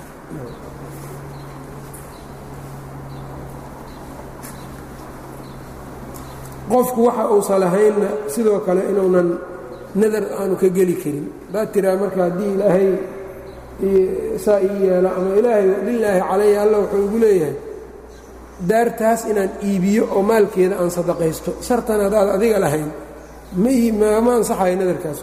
qofku waxa uusan lahaynna sidoo kale inuunan nadar aanu ka geli karin haddaad tiraa marka haddii ilaahay saa ii yeelo ama ilaahay lilaahi calaya alla wuxuu igu leeyahay daartaas inaan iibiyo oo maalkeeda aan sadaqaysto shartan haddaad adiga lahayn ma ansaxayo nadarkaas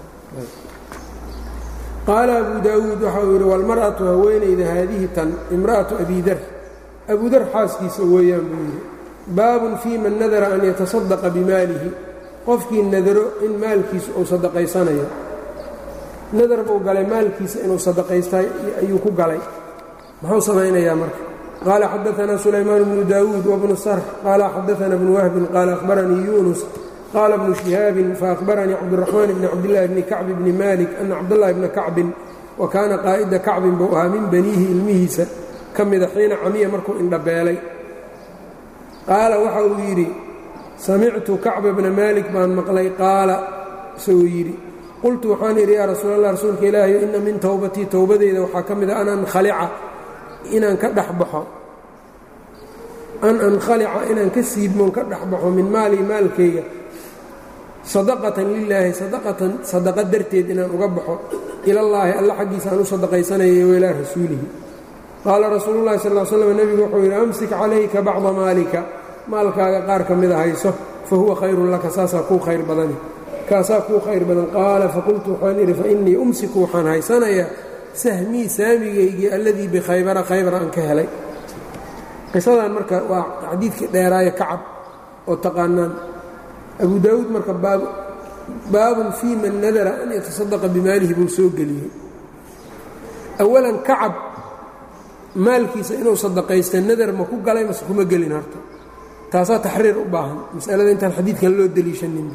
qaala abu daawuud waxa uu yidhi walmar'atu haweenayda haadihi tan imra'atu abidar abudar xaaskiisa weeyaan buu yidhi baabun fii man nadara an yatasadaqa bimaalihi qofkii nadaro in maalkiisa uu sadaqaysanayo nadar buu galay maalkiisa inuu sadaqaystay ayuu ku galay muxuu samaynayaa marka qaala xadaanaa sulaymaan bnu daawuud wabnu sarx qaala xadaana bnu wahbin qaala ahbaranii yuunus qaala bnu shihaabin faahbaranii cabdiraxmaan bni cabdillaahi bni kacbi bni maalik ana cabdاllahi bna kacbin wa kaana qaa'ida kacbin buu ahaa min baniihi ilmihiisa ka mida xiina camiya markuu indhabeelay qaala waxa uu yidhi samictu kacba bna maalik baan maqlay qaala isagoo yidhi qultu waxaan idhi yaa rasuul allah rasuulka ilaahayo inna min towbatii towbadeyda waxaa ka mid a an ankhalica inaan ka dhexbaxo an ankhalica inaan ka siibmoon ka dhexbaxo min maalii maalkayga sadaqatan lilaahi sadaqatan sadaqa darteed inaan uga baxo ilallaahi alla xaggiisa aan u sadaqaysanaya wa ilaa rasuulihi qaala rasuulu llahi sal l slam nebigu wuxuu yidhi amsik calayka bacda maalika maalkaaga qaar ka mida hayso fa huwa khayrun laka saasaa kuu khayr badani kaasaa kuu khayr badan qaala faqultu waxaan idhi fainii umsiku waxaan haysanayaa sahmii saamigaygii alladii bikhaybara khaybar aan ka helay qisadan marka waa xadiidkii dheeraaye kacab oo taqaanaan abu daawuud marka baabun fii man nadara an yatasadaqa bimaalihi buu soo geliyey awalan kacab maalkiisa inuu sadaqaysta nadar ma ku galay mase kuma gelin horta taasaa taxriir u baahan masalada intaan xadiidkan loo deliishanin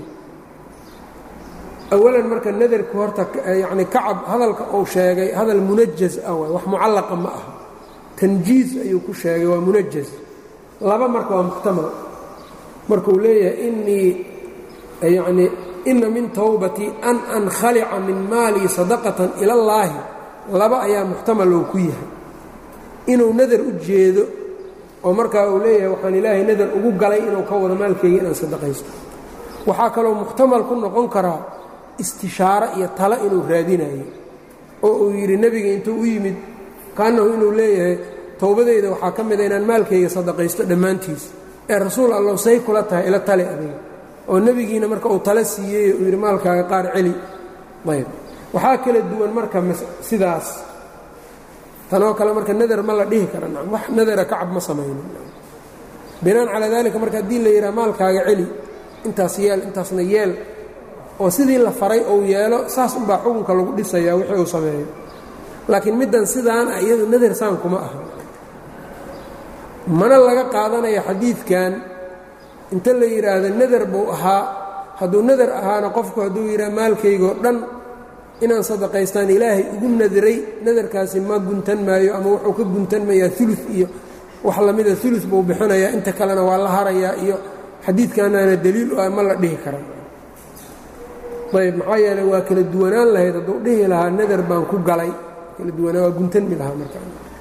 awalan marka nadarku horta yacni kacab hadalka uu sheegay hadal munajaz ah waay wax mucallaqa ma aha tanjiiz ayuu ku sheegay waa munajaz laba marka waa muxtamal markuu leeyahay innii yacnii inna min towbatii an ankhalica min maalii sadaqatan ila allaahi laba ayaa muxtamal oo ku yahay inuu nadar u jeedo oo markaa uu leeyahay waxaan ilaahay nadar ugu galay inuu ka wado maalkayga inaan sadaqaysto waxaa kaloo muxtamal ku noqon karaa istishaaro iyo talo inuu raadinayo oo uu yidhi nebiga intuu u yimid kaannahu inuu leeyahay towbadeyda waxaa ka mida inaan maalkayga sadaqaysto dhammaantiis ee rasuul allow say kula tahay ila tali adiga oo nebigiina marka uu talo siiyey uu yidhi maalkaaga qaar celi ayb waxaa kala duwan marka sidaas tanoo kale marka nadar ma la dhihi kara nam wax nadara kacab ma samaynin binaan calaa daalika marka haddii la yidhaha maalkaaga celi intaas yeel intaasna yeel oo sidii la faray uu yeelo saas unbaa xukunka lagu dhisayaa wixii uu sameeyo laakiin middan sidaan ah iyadu nadar saan kuma aha mana laga qaadanaya xadiidkan inta la yidhaahdo nadar buu ahaa hadduu nadar ahaana qofku hadduu yidhaha maalkaygoo dhan inaan sadaqaystaan ilaahay ugu nadiray nadarkaasi ma guntan maayo ama wuxuu ka guntan mayaa ulu iyo wax lamida ulu buu bixinayaa inta kalena waa la harayaa iyo xadiidkanaana daliil u ah ma la dhihi kara ayb maxaa yeeley waa kala duwanaan lahayd hadduu dhihi lahaa nadar baan ku galay kala duwanaan waa guntanmi lahaa marka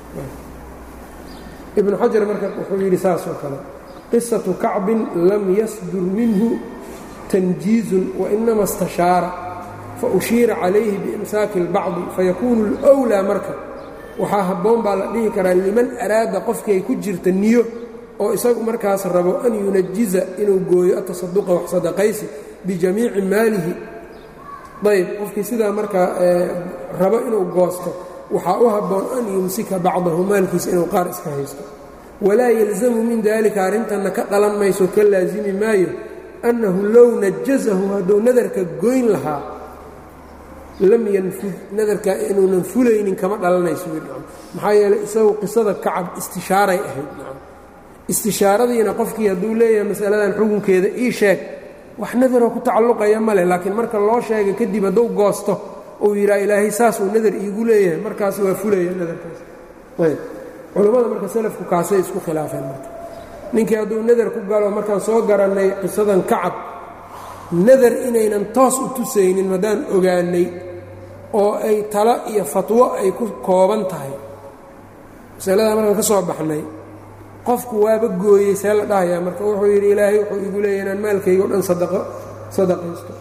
ibnu xajar marka wuxuu yidhi saas oo kale qisatu kacbin lam yasdur minhu tanjiizun wainama istashaara faushiira calayhi biimsaaki اlbacdi fayakuunu اlأwlaa marka waxaa habboon baa la dhihi karaa liman araada qofkay ku jirta niyo oo isagu markaas rabo an yunajiza inuu gooyo atasaduqa wax sadaqaysi bijamiici maalihi ayb qofkii sidaa markaa rabo inuu goosto waxaa u habboon an yumsika bacdahu maalkiisa inuu qaar iska haysto walaa yalzamu min dalika arrintanna ka dhalan mayso ka laasimi maayo annahu low najazahu hadduu nadarka goyn lahaa lam yanfud nadarka inuunan fulaynin kama dhalanayso maxaa yeeley isagu qisada kacab istishaaray ahayd istishaaradiina qofkii hadduu leeyahay masaladan xukunkeeda ii sheeg wax nadaroo ku tacalluqaya ma leh laakiin marka loo sheega kadib hadduu goosto uu yidhaha ilaahay saasuu nadar iigu leeyahay markaas waa fulaya nadarkaas ayb culammada marka salafku kaasay isku khilaafeen marka ninkii hadduu nadar ku galo markaan soo garannay qisadan kacab nadar inaynan toos u tusaynin haddaan ogaanay oo ay talo iyo fatwo ay ku kooban tahay masaladaa markaan ka soo baxnay qofku waaba gooyey see la dhahayaa marka wuxuu yidhi ilaahay wuxuu igu leeyahy inaan maalkayga o dhan sadaqo sadaqaysto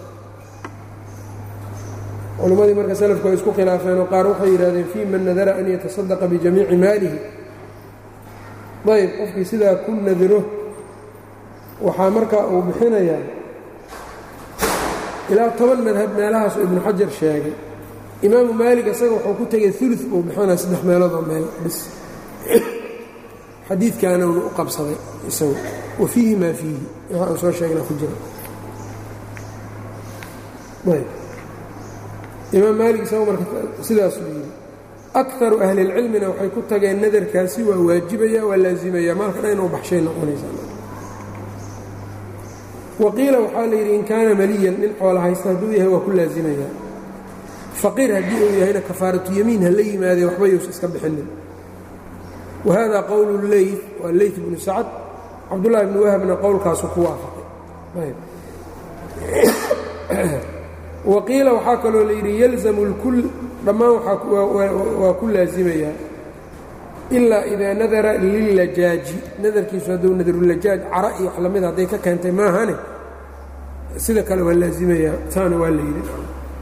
culimmadii marka salafku ay isku khilaafeenoo qaar waxay yidhahdeen fii man nadara an yatasadaqa bijamiici maalihi ayb qofkii sidaa ku nadiro waxaa markaa uu bixinayaa ilaa toban madhab meelahaasuu ibnu xajar sheegay imaamu maalig isaga wuxuu ku tegay ulu buu bixinaya saddex meeloodoo meel bis xadiidkaana uu u qabsaday isagu wa fiihi maa fiihi waxa aan soo sheegna ku jira ayb imaam maalig isagu marka sidaasuu yidhi akaru ahlilcilmina waxay ku tageen nadarkaasi waa waajibaya waa laazimaya maalka dhan inuu baxshay noqonaysaa waqiila waxaa la yidhi in kaana maliyan nin xoola haysta hadduu yahay waa ku laazimaya faqiir haddii uu yahayna kafaaratu yamiin ha la yimaadee waxba yuusa iska bixinin wahada qowlu leyt waa leyt bnu sacad cabdullahi bni wahbna qowlkaasu ku waafaqay waqiila waxaa kaloo la yidhi yalzamu اlkul dhammaan waa ku laasimayaa ilaa idaa nadara lillajaaji nadarkiisu hadduu nadarulajaaj cara iyo wax lamida hadday ka keentay maahane sida kale waa laasimayaa taana waa la yidhi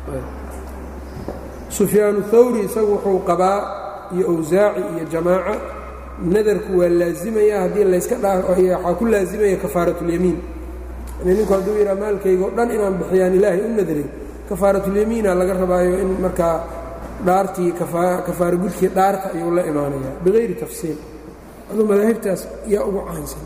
sufyaanu thawri isagu wuxuu qabaa iyo awsaaci iyo jamaaca nadarku waa laasimayaa haddii layska dhaa waxaa ku laasimaya kafaaratulyamiin yani ninku hadduu yidhaa maalkayga o dhan inaan bixiyaan ilaahay u nadray kafaaratulyamiina laga rabaayo in markaa dhaartii kafaara gudkii dhaarta ayuu la imaanayaa bikayri tafsiil aduu madaahibtaas yaa ugu caansan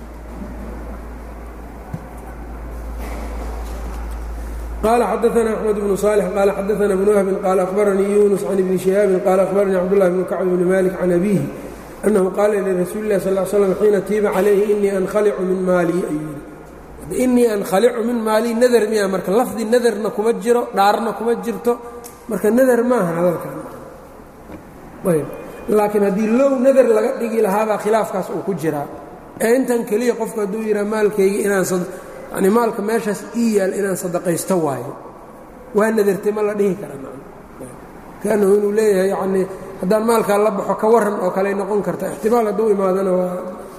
qaala xadaana axmed bnu صaalح qaala xadaana bnu whbin qaala akhbaranii yunus can ibni shihaabin qaala akhbaranii cabdullahi bnu kacb bni malik can abiihi annahu qaala lirasuuli اlah sal slam xiina tiiba calayhi inii ankhalicu min maalii ayuu yidhi inii ankhalicu min maalii nadar miya marka lafdi nadarna kuma jiro dhaarna kuma jirto marka nadar maaha hadalkan ayb laakiin haddii low nadar laga dhigi lahaabaa khilaafkaas uu ku jiraa ee intan keliya qofku hadduu yidhaa maalkayga inaan yani maalka meeshaas ii yaal inaan sadaqaysto waayo waa nadartay ma la dhihi kara kaanahu inuu leeyahay yanii haddaan maalkaa la baxo ka waran oo kaley noqon karta ixtimaal hadduu imaadana waa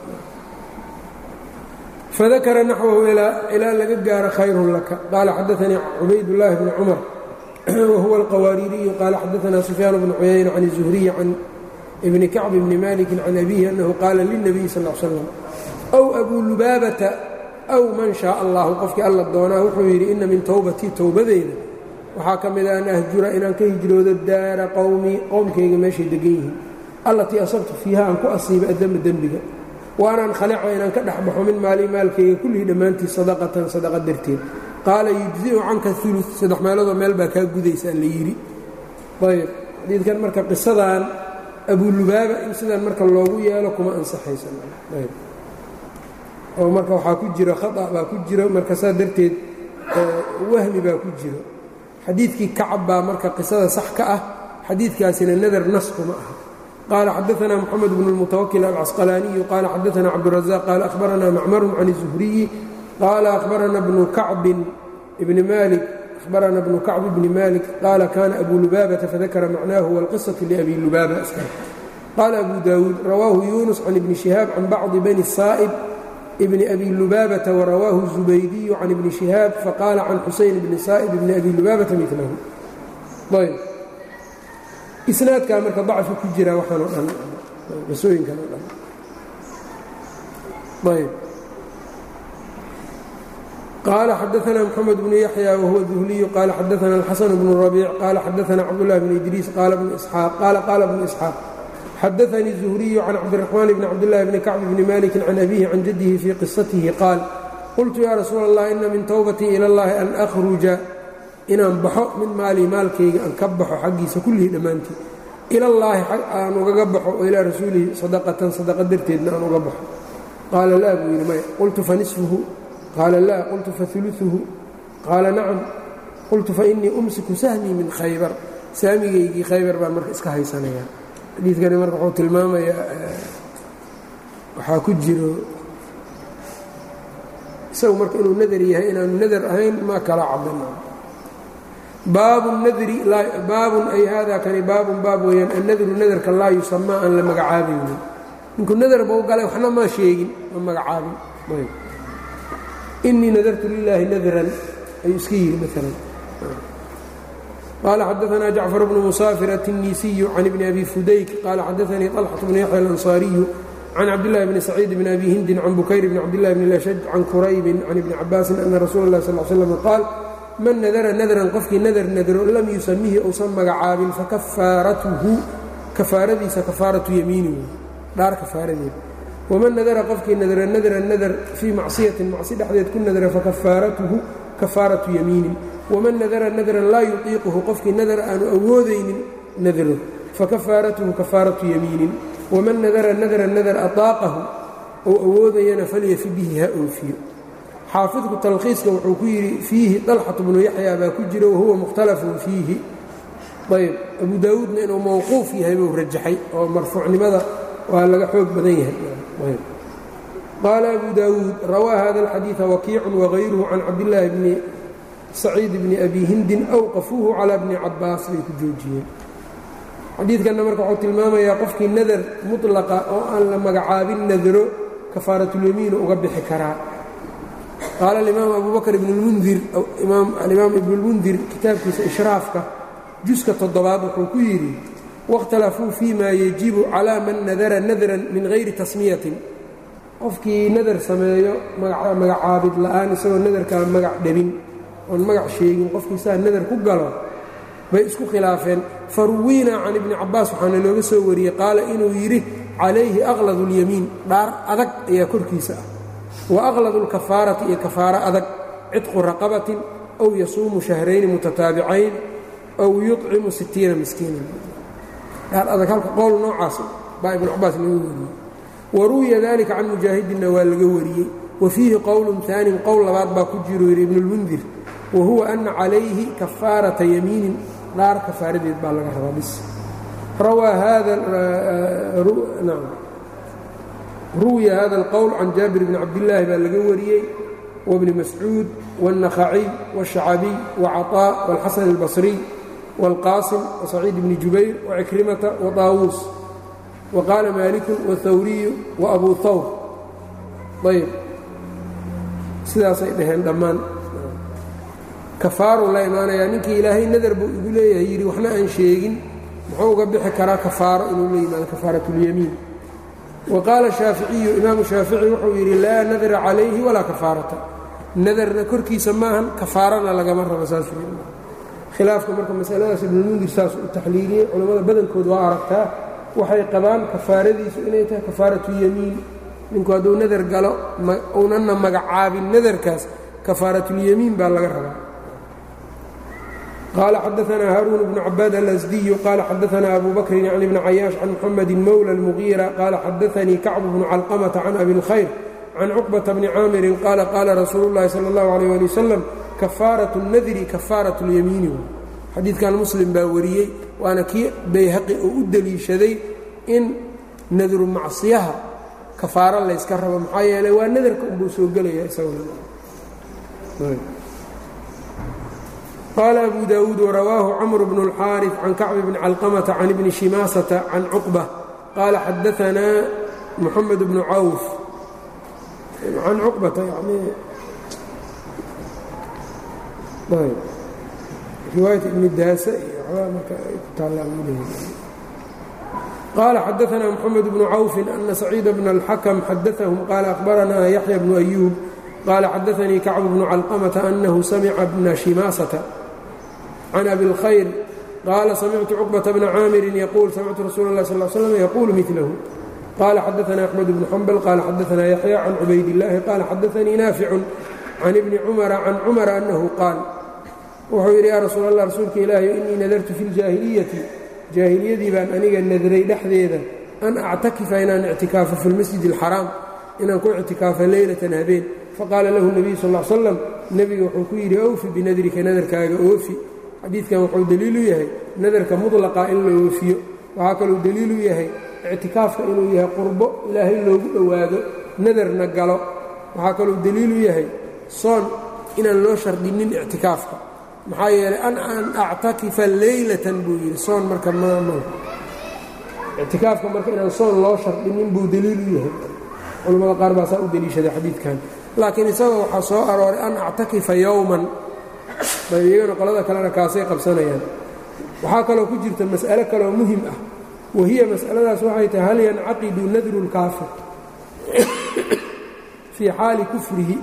fadakara naxwahu ilaa laga gaaro khayrun laka qaala xadaanii cubaydاllaahi bni cumar wahuwa alqawaariiriyu qaala xadaanaa sufyaan bnu cuyayna can الzuhriyi can ibni kacb bni maliki can abihi annahu qaala lilnabiyi sal l slam aw abuu lubaabata aw man shaaa allahu qofkii alla doonaa wuxuu yidhi inna min towbatii towbadeyda waxaa ka mid a an ahjura inaan ka hijroodo daara qowmii qowmkayga meeshay degan yihiin allatii asabtu fiiha aan ku asiiba adama dembiga wa anaan khalica inaan ka dhex baxo min maali maalkayga kullihii dhammaantii sadaqatan sadaqa darteed qaala yujzi'u canka ulu saddex meeloodoo meel baa kaa gudaysaa la yidhi ayb xadiidkan marka qisadan abulubaaba in sidan marka loogu yeelo kuma ansaxaysaayb oo marka waxaa ku jiro khata baa ku jiro marka saa darteed wahmi baa ku jiro xadiidkii kacab baa marka qisada sax ka ah xadiidkaasina nadar nas kuma aha qaala xadaanaa moxamed bnu اlmutawakil alcasqalaaniyu qaala xadaanaa cabdurazaq qaala ahbaranaa macmarun can الzuhriyi qaala ahbarana bnu kacbin bni malik ahbarana bnu kacb bni malik qaala kana abu lubaabata fadakara macnaahu wاlqisaةu liabi lubaaba qaala abu daawuud rawaahu yunus can ibni shihaab can bacdi bani saa'ib bn abi lubaabata warawaahu الzubaydiyu can ibni shihaab faqaala can xusayn bni saa'ib bni abi lubaabata milahu ayb isnaadkaa marka dacfi ku jira waxaan o dhan qisooyinkan o dhan ayb qaala xadaana mxamed bnu yaxya wahuwa duhliyu qaala xadaana alxasan bnu rabiic qaala xadaana cabdullahi bn idriis qaala qaala bnu isxaaq xadaanii الزhriyu can cabdالرaxmaan bni cabdالlahi bni kacb bni maliki can abihi can jadihi fii qisatihi qaal qultu ya rasuul اllah ina min towbatii ilى اllahi an akhruja inaan baxo min maalii maalkayga aan ka baxo xaggiisa kullihii dhammaantii ilallaahi aan ugaga baxo oo ilaa rasuulihi sadaqatan sadaqa darteedna aan uga baxo qaala laa buu yidhi maya qultu fa nisfuhu qaala laa qultu fa uluuhu qaala nacam qultu fa innii umsiku sahmii min khaybar saamigaygii khaybar baan marka iska haysanayaa xadiidkani marka wuxuu tilmaamayaa waxaa ku jiro isagu marka inuu nadar yahay inaanu nadar ahayn ma kala cadana baabu nadri baabun ay hada kani baabun baab weeyaan annadru nadarka laa yusamaa aan la magacaabaynin ninkuu nadar bau galay waxna maa sheegin ma magacaabin inii nadartu lilaahi nadran ayuu iska yidhi maalan qaala xadaanaa jacfar bnu musaafir aلtinisiyu can ibni abi fudayk qaala xadaanii طalxaة bnu yaxya alanصaariyu can cabdillahi bni saciid bni abi hindin can bukayr bni cabdillahi bni lashaj can quraybin can ibni cabaasin ana rasuula اlah sal slam qaal man nadara nadran qofkii nadar nadro lam yusamihi uusan magacaabin fakafaaratuhu kafaaradiisa kafaaratu yamiini dhaar kafaaradeed waman nadara qofkii nadra nadra nadar fii macsiyatin macsi dhexdeed ku nadra fakafaaratuhu kafaaratu yamiinin waman nadara nadran laa yutiiquhu qofkii nadar aanu awoodaynin nadro fakafaaratuhu kafaaratu yamiinin waman nadara nadra nadar ataaqahu ou awoodayana falyafi bihi ha oofiyo xaafidku talkhiiska wuxuu ku yidhi fiihi dalxatu bnu yaxya baa ku jira wahuwa mukhtalafun fiihi ayb abu daawuudna inuu mowquuf yahay buu rajaxay oo marfuucnimada waa laga xoog badan yahay qaala abu daawuud rawaa hada alxadiida wakiicun wagayruhu can cabdillaahi bni saciid bni abi hindin awqafuuhu calaa bni cabaas bay ku joojiyeen xadiidkanna marka wuxuu tilmaamayaa qofkii nadar mutlaqa oo aan la magacaabin nadro kafaaratulyamiinu uga bixi karaa qaala alimaam abu bakr ibn اlmundir alimaam ibn اlmundir kitaabkiisa ishraafka juska toddobaad wuxuu ku yidhi waاkhtalafuu fii ma yajibu calaa man nadara nadran min hayri tasmiyatin qofkii nadar sameeyo magacaabid la'aan isagoo nadarkaa magac dhabin oon magac sheegin qofkii saa nadar ku galo bay isku khilaafeen faruwiinaa can ibni cabaas waxaana looga soo wariyey qaala inuu yidhi calayhi aqlad اlyamiin dhaar adag ayaa korkiisa ah waaqlad اlkafaarati iyo kafaaro adag cidqu raqabatin aw yasuumu shahrayni mutataabicayn aw yuطcimu sitiina miskiinan dhaar adag halka qowl noocaas baa ibnu cabaas laga wariyey waruwiya dalika can mujaahidinna waa laga wariyey wa fiihi qowlun aanin qowl labaad baa ku jiru yidhi ibnu اlmundir wa huwa ana calayhi kafaarata yamiinin dhaar kafaaradeed baa laga rabaa bis rawaa hada ruwiya hada اlqowl can jaabir bni cabdillaahi baa laga wariyey wbni mascuud wالnakhaciy wالshacabiy wcaطaa wاlxasan اlbasriy wاlqaasim wasaciid bni jubayr wcikrimata waطaawuus waqaala maaliku wاthawriyu waabu hawr ayb sidaasay dhaheen dhammaan kafaaruu la imaanayaa ninkii ilaahay nadar buu igu leeyahay yidhi waxna aan sheegin muxuu uga bixi karaa kafaaro inuu la yimaado kafaarat اlyamiin waqaala shaaficiyu imaamu shaafici wuxuu yidhi laa nadra calayhi walaa kafaarata nadarna korkiisa maahan kafaarana lagama rabo saasuu khilaafka marka masaladaas ibnulmundir saas u taxliiliyey culammada badankood waa aragtaa waxay qabaan kafaaradiisu inay tahay kafaaratu yamiin ninku hadduu nadar galo uunanna magacaabin nadarkaas kafaaratulyamiin baa laga rabaa qال xdثna hاrون بن عباd الأsدي qال xdثna أbو بكر عن بن عyاaش عن محمد mولى المغيرة qال xdثnii كacب بن علقمة عن أbي الخyر عن cقبة بن cاamر qال qاla رasuuل الlahi slى الlه عليه لي وsلم كفاaرة النdri كفاaرة اليميiن xadiidkan msلم baa wariyey waana kii bayhaqi oo u deliishaday in nadru macصiyaha kafaaro layska rabo maxaa yeelay waa nadarka unbuu soo gelaya qال أbو dاود وrawاه cمر بن الxاrث عن كacب بن علقمة عن بن شhimاaسة عن cقبة qال xdثnا محمد بن cوف عن cقبة riwaaية iبن daas qال xdثnا محمد بن cوف أن سعيد بن الحكم xdثهم qال أخبرnا يحيى بن أيوب qال xdثnii كacب بن علقمة أنه سمع بن شhimاaسة can abi اlkhayr qaala samictu cuqbata bna caamirin yaquul samictu rasuula اlah sal slam yaquulu milahu qaala xadaana axmed bnu xambal qaala xadaana yaxya can cubaydillaahi qaala xadaanii naaficun can ibni cumara can cumara annahu qaal wuxuu yidhi yaa rasuul allah rasuulka ilaahi innii nadartu fi ljaahiliyati jaahiliyadii baan aniga nadray dhexdeeda an actakifa inaan ictikaafo fi lmasjid alxaraam inaan ku ictikaafo leylatan habeen faqaala lahu nebiyu sal l slam nebiga wuxuu ku yidhi awfi binadrika nadarkaaga oofi xadiidkan wuxuu deliilu yahay nadarka mudlaqa in la oofiyo waxaa kaluu deliilu yahay ictikaafka inuu yahay qurbo ilaahay loogu dhowaado nadarna galo waxaa kaluu deliilu yahay soon inaan loo shardinin ictikaafka maxaa yeelay an an actakifa leylatan buu yidhi soon marka maama ictikaafka marka inaan soon loo shardinin buu deliilu yahay culamada qaar baa saa u deliishaday xadiidkan laakiin isagoo waxaa soo arooray an actakifa yowman ayb iyagana qolada kalena kaasay qabsanayaan waxaa kaloo ku jirta mas'alo kaloo muhim ah wahiya mas'aladaas waxay tahay hal yancaqidu nadru lkaafir fii xaali kufrihi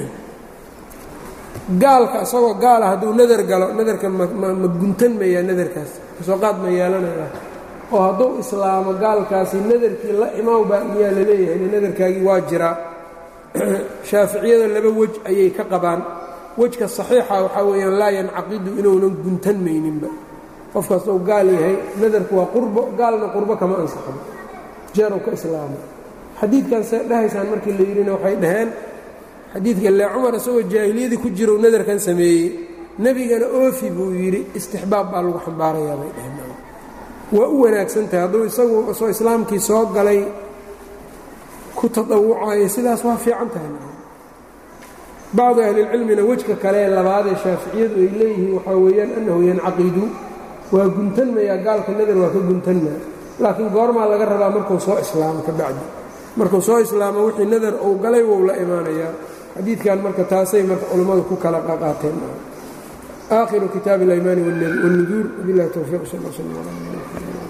gaalka isagoo gaala hadduu nadar galo nadarka ma guntan mayaa nadarkaas kasoo qaad ma yeelanaya oo hadduu islaamo gaalkaasi nadarkii la imaw baa miyaa la leeyahay in nadarkaagii waa jiraa shaaficiyada laba wej ayay ka qabaan wejka saxiixa waxaa weeyaan laa yancaqidu inuunan guntan mayninba qof kastou gaal yahay nadarku waa qurbo gaalna qurbo kama ansaxo jeerow ka islaamo xadiidkan see dhahaysaan markii la yidhina waxay dhaheen xadiidka lee cumar isagoo jaahiliyadii ku jirou nadarkan sameeyey nebigana oofi buu yidhi istixbaab baa lagu xambaarayaa bay dhaheen waa u wanaagsan tahay hadduu isagu soo islaamkii soo galay ku taawucayo sidaas waa fiican tahay bacdu ahlilcilmina wejka kale labaadee shaaficiyadu ay leeyihiin waxaa weeyaan annahu yancaqidu waa guntanmayaa gaalka nadar waa ka guntanmaa laakiin goormaa laga rabaa markuu soo islaamo ka bacdi markuu soo islaamo wixii nadar uu galay wou la imaanayaa xadiidkan marka taasay marka culammadu ku kala qaqaateen aakhiru kitaabi اlaymaani wاlnuduur wabilahi towfiiq sal sl